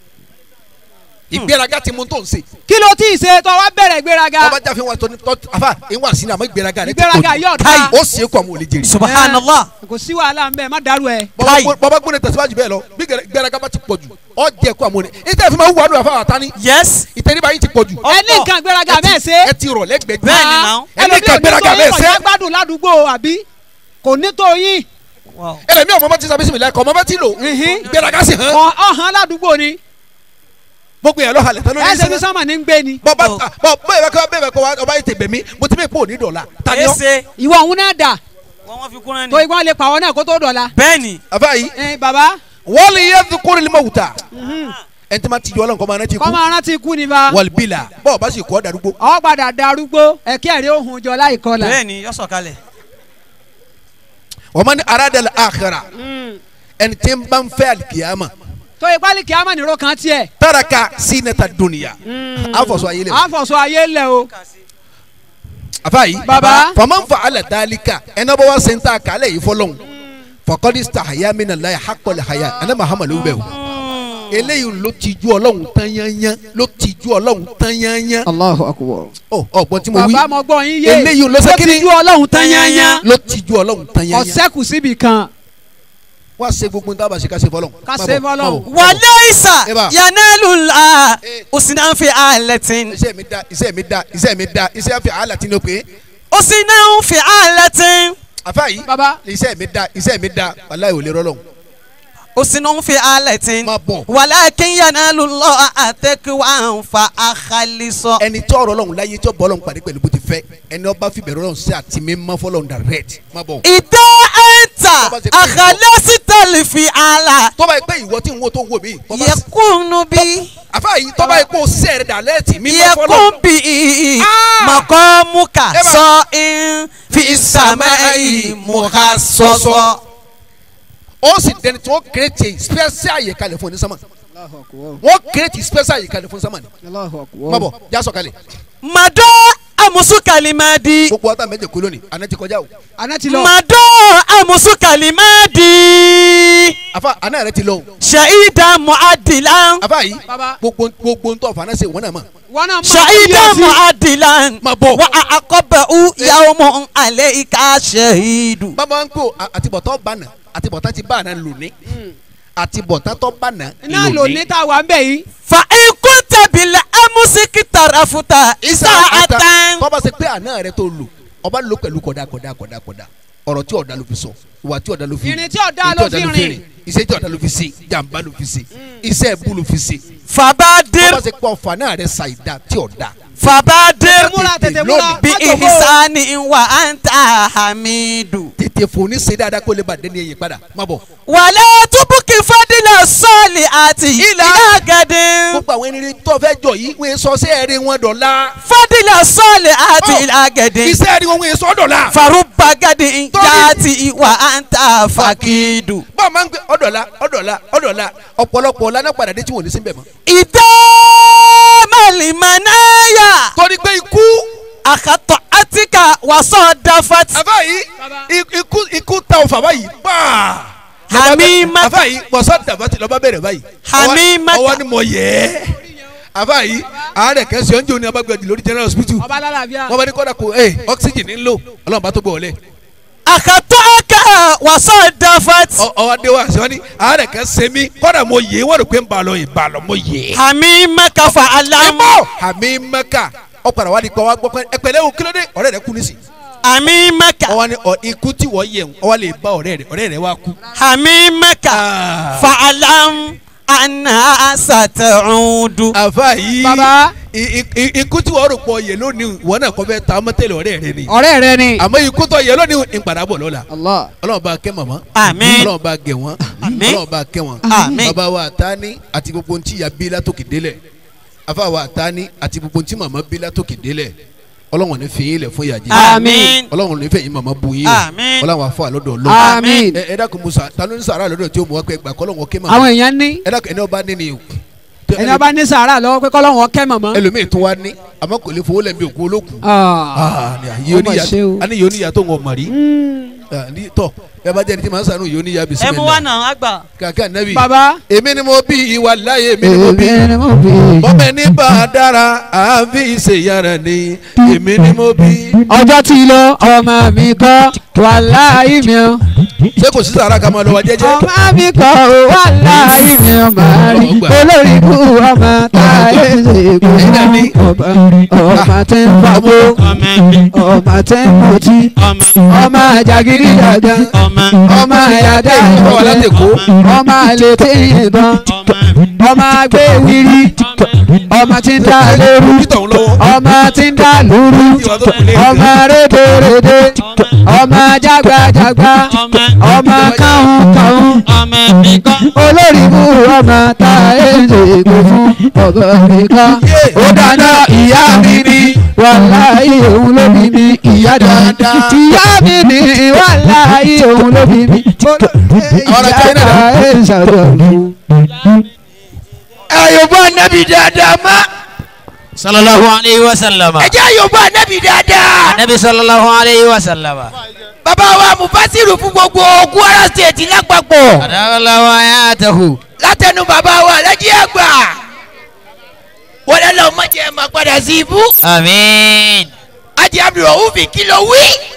ìgbéraga ti mú tó ń ṣe kí ló tí ì ṣe tó wá bẹ̀rẹ̀ ìgbéraga ọba jáfe wọn tó ní tọ́ àfa ìwà sínú àmọ́ ìgbéraga rẹ ti ìgbéraga pọ̀ jù yóò Káyì. da ó sì é kó àwọn olè jèrè subhanallah kò sí wàhálà ń bẹ má dàrú ẹ. Bọ́bá Káyì. gbó- bọ́bá gbóni tẹ̀síwájú bẹ́ẹ̀ lọ bí gẹ̀rẹ́- ìgbéraga bá ti pọ̀ jù ọ jẹ́ kó àwọn olè ìtẹ́ fi máa wù wàdùn àfa àtàní yes ìtẹ́ríba yìí ti pọ̀ jù ẹ ní nǹkan ìgbéraga bẹ́ẹ̀ ṣe. ẹ ti rọ̀ lẹ́gbẹ̀ẹ́ Bẹ́ẹ̀ ni náà. ẹ ní nǹkan ìgbéraga bẹ́ẹ̀ ṣe kọjá gbádùn ládùúgbò àbí kò ní tó yín wow. ẹlẹ́mi ọmọ bá ti sábẹ́ sinmi lẹ́kọ̀ọ́ ọmọ bá ti lò Mhm. ìgbéraga sì hàn Ọ- ọ̀hán ládùúgbò ni gbogbo yẹn lọ halẹ̀ tán lórí ẹsẹ̀ bí ìṣẹ́ sọ́mà ní ń gbé ni. bọ́ba Oh. bọ́ bẹ́ẹ̀ bẹ́ẹ̀ kọ́ bẹ́ẹ̀ bẹ́ẹ̀ kọ́ wa ọba yìí ti bẹ̀ mí mo ti bẹ́ẹ̀ pò ní dọ̀la tani ọ́ ese ìwọ òun náà dà wọn wọn fi kúrẹ́ tó ni. igbọ́n lè pàwọ́ náà kó tó dọ̀la. bẹ́ẹ̀ni àfa yìí ẹ bàbá wọ́n lè yẹ kórè lè má wùtà ẹni tí ma ti jọ ọlọ́run kọ́ máa rántí kú kọ́ máa rántí ikú ni bá wàlbílà bọ́ọ̀ bá sì kọ́ darúgbó ọ padà darúgbó ẹ̀kẹ́ rẹ̀ òhun jọ láì kọlà. bẹ́ẹ̀ni yọ sọ̀kalẹ̀. wọ́n máa ní aradàlẹ̀ àkàrà ẹni tí ń bá ń fẹ́ àlìkìyàmà tó ipá lè kí á mà nírò kan tiẹ̀. táraka sínẹta dùnìyà àfọ̀sọ ayé lè wò àfọ̀sọ ayé lẹ̀ o. àfa yìí Baba. fama ń fa alẹ̀ dálíkà ẹni bá wá sẹ́ńtà kálẹ̀ yìí fọlọ́hún fọkọ́dí sàhàyà mìíràn láyà hakọ̀lẹ̀ hayà ẹni mahama ló bẹ̀ wò eléyìí ló ti ju ọlọ́run tán yányán ló ti ju ọlọ́run tán yányán Allahu akbar. ọ ọgbọ́n tí mo wí bàbá mo gbọ́ yín yé eléyìí ló ṣe kíni ti ju ọlọ́run tán yányán ló ti ju ọlọ́run tán yányán ọ̀sẹ́kù síbi kan. wá ṣe gbogbo ní tábà ṣe ká ṣe fọlọ́hún Ká Má ṣe bọ̀, fọ́lọ́hun. má bọ̀, má bọ̀. wàlẹ́ ìsà Eba. yanẹ́lùlá Eh. òsínàfẹ́ àlẹ́tìn iṣẹ́ mi da iṣẹ́ mi da iṣẹ́ mi da iṣẹ́ fi àhálà tí ní o pé òsínàfẹ́ àlẹ́tìn àfa yìí bàbá iṣẹ́ mi da iṣẹ́ mi da wàláyé ò lè rọ́lọ́hún òsínàfẹ́ àlẹ́tìn má bọ̀ wàlákin yanẹ́lùlọ́ àtẹ́kùwà ń fa àkàlìsọ. ẹni tí ọ̀rọ̀ lọ́hún láyé tí ó bọ́ lọ́hún pàdé pẹ̀lú bó ti fẹ́ ẹni ọba fi bẹ̀rù lọ́hún sí àti mi má fọ́ lọ́hún direct má bọ̀. ìdá ẹ̀ńtà Tó bá ṣe pé àkàlẹ́sítẹ̀lì fi àlà tọ́ba yìí pé ìwọ tí ń wo tó ń wo mi tọ́ba sí- yẹkùnú bí àfa yìí tọ́ba yìí pé o ṣiṣẹ́ rẹ̀ dàlẹ́ẹ̀tì mi má fọ́ yẹkùn lọ́hún. bí Ah! mọ̀kọ́mùkà Eba. sọ in fi sàmẹ́ ìmùkà sọ́sọ́. ó sì dẹni tí wọ́n kírètì special àyè kalẹ̀ fún onísàmà wọ́n kírètì special àyè kalẹ̀ fún onísàmà ni má bọ̀ já sọ kalẹ̀. màdó amusu kalimadi. gbogbo ọ̀tá méje kú lónìí àná ti kọjá o àná ti lọ. mado amusu kalimadi. àfa àná rẹ ti lọ o shahida muadilan. àfa yìí Baba. gbogbo gbogbo ntọ́ fana se wọn náà mọ̀ wọn náà máa shahida kíyèsí. muadilan. Má bọ̀. wa akọbẹ̀u yawmu alayka shahidu. bàbá ń kó àtibọ̀tán bànà àtibọ̀tán ti bànà lónìí àtibọ̀tán tó bànà iná lò ní tá a wà ń bẹ̀ yìí. fa ikunta bila amusiki tarafuta isaatan. tọ́ba ṣe pé àná rẹ tó lò ọba lò pẹ̀lú kọ̀dá kọ̀dá kọ̀dá kọ̀dá ọ̀rọ̀ tí ọ̀dà ló fi sọ ìwà tí ọ̀dà ló fi Ìrìn tí ọ̀dà ló fi rìn. iṣẹ́ tí ọ̀dà ló fi ṣe jàǹbá ló fi ṣe iṣẹ́ ẹ̀bú ló fi ṣe fabadir tọ́ba ṣe pé ọ̀fà náà rẹ ṣàìdá tí ọ̀dà fabadir múra tètè múra. bi má jòkó. ihisani wa anta hamidu. tètè fòní ṣe dáadáa kó lè bá dẹ́ni ẹ̀yìn padà má bọ̀. wàlẹ́ tubuki fadila sọ́ọ̀lì àti ilá gẹ̀dẹ̀. gbogbo àwọn ẹni tó fẹ́ jọ yìí wọ́n sọ sí ẹ̀rí wọn dọ̀la fadila sọ́ọ̀lì àti Oh. ilá gẹ̀dẹ̀. iṣẹ́ ẹ̀rí wọn wọ́n sọ dọ̀la. faruba gadi Torí- jaati wa anta fakidu. bọ́ọ̀ máa ń gbé ọ̀dọ̀la ọ̀dọ̀la ọ̀dọ̀la ọ̀pọ̀lọpọ̀ lánàá padà dé tí wọ́n ní sí bẹ̀ mọ́. ìdá malimanaya torí pé ikú akatọ atika wasọ dafati. àbá yìí i- ikú ikú ta ọ̀fà báyìí paa. Hamima. àbá yìí wọ́sọ̀ dàbàtì lọ́ba bẹ̀rẹ̀ báyìí. Hamima. Ọwọ́- ọwọ́ ni mo yẹ ẹ́. àbá yìí àárẹ̀ kẹsì ọ̀njẹ́ òní abágbẹ́dì lórí general hospital. ọba alálàáfíà. wọ́n bá ní kọ́dà kó ẹ oxygen ń lò ọlọ́run bá tó gbọ́ ọ̀lẹ́. akatọ aka wasọ dafati. ọwọ́ adé wa sọ ni àárẹ̀ kẹsì mi kọ́dà mo yẹ wọ́n rò pé ń balọ̀ ìbalọ̀ mo yẹ. hamima kafa alamu. ìmọ̀ àmì mẹ́ka ọ̀padà wa di pa wá gbọ́ pé ẹ̀pẹ̀lẹ́ o kílódé ọ̀rẹ́ rẹ kú nísì. hamimaka ọwọ́ ni ọ- ikú tí wọ́n yẹ̀ ń ọwọ́ lè bá ọ̀rẹ́ rẹ ọ̀rẹ́ rẹ wá kú. hamimaka Ah. fa'alam anna sata'udu. àfa yìí Baba. i- i- i- ikú tí wọ́n rò pọ̀ yẹ lónìí wọ́n náà kọ́ fẹ́ ta mọ́tẹ́lẹ̀ ọ̀rẹ́ rẹ ni. ọ̀rẹ́ rẹ ni. àmọ́ ikú tó yẹ lónìí ń padà bọ̀ lọ́la. Allah. ọlọ́run bá kẹ́ màmá. Àmín. ọlọ́run bá gẹ̀ wọ́n. Àmín. ọlọ́run bá kẹ́ wọ́n. Àmín. bàbá wa àtàní àti gbogbo ntí ya bí látòkè délẹ̀. afa wa àtàní àti gbogbo ntí màmá bí látòkè délẹ̀. ọlọ́run ní fìyín lẹ̀ fún ìyàjẹ́. Àmín. ọlọ́run ní fẹ̀yìn màmá bu yín. Àmín. ọlọ́run àfọ àlọ́dọ̀ ọlọ́run. Àmín. ẹ ẹ dákun musa tanu ní sàrà lọ́dọ̀ tí o mọ̀ wá pé gbà kọ́lọ́run kẹ́ màmá. àwọn èèyàn ní. ẹ dákun ẹni ọba ní ni o. ẹni ọba ní sàárà lọ́wọ́ pé kọ́lọ́hún ọkẹ́ mọ̀mọ́. ẹlòmíì tún wá ní àmọ́ kò lè fowó lẹ́mí òkú olókùn. Ah. Ah, ni àyè Ó mà ṣe o. oníyà ani yóò níyà tó ń wọ mọ̀rí. Ah, ní- tọ́ ẹ bá jẹ́ ẹni tí màá sànú yóò níyà ẹ bisimilá. mú wa náà àgbà. kàkà nẹ́bí. baba. èmi ni mo bí ìwà láyé èmi ni mo bí. èmi ni mo bí. bọ́mẹ ní bá a dára àfi ìṣèyàrá ni èmi ni mo bí. ọjọ́ tí lọ ọmọ mi kọ́ wàláhì mi o. ṣé kò sí sàrà ká máa lọ wa jẹ́jẹ́. ọmọ mi kọ́ wàláhì mi o máa rí Ọgbà. olórí ikú ọmọ táyé ṣe kú Ẹ̀yin náà ní. ọba ọba tí ń fagbó ọba tí ń mutí ọmọ àjàgídí dàda ọmọ àyàdá Ọmọ alátẹ̀kọ́. ọmọ àlètè yìnbọn ọmọ agbéwìrì ọmọ tí ń dá lóru Peter ń lọ́wọ́. ọmọ tí ń dá lóru Ìwà tó kù lé. ọmọ rédèrèdè ọmọ jágbàjágbà ọmọ káhùn káhùn olórí mú ọmọ tá ẹ ń ṣègbè fún ọ̀bọ nìkan ó dáná ìyá mi ní wàláhì òun ló bí mi ìyá dáadáa ìyá mi ní wàláhì òun ló bí mi Àwọn ará China ìyá náà. ẹ ń ṣàdọ̀dọ̀. ayọ̀bọ̀ anabi dáadáa má. sallallahu alayhi wa sallama. ẹ jẹ́ ayọ̀bọ̀ anabi dáadáa. nabi sallallahu alayhi wa sallama. bàbá wa mufasiru fún gbogbo Kwara State lápapọ̀. adalawo ayatahu. látẹnu bàbá wa lẹ́jì àgbà. wọlé lọ mọ̀jẹ̀ máa padà sí ibú. amiin. ajé abdulrahman kí ló wí.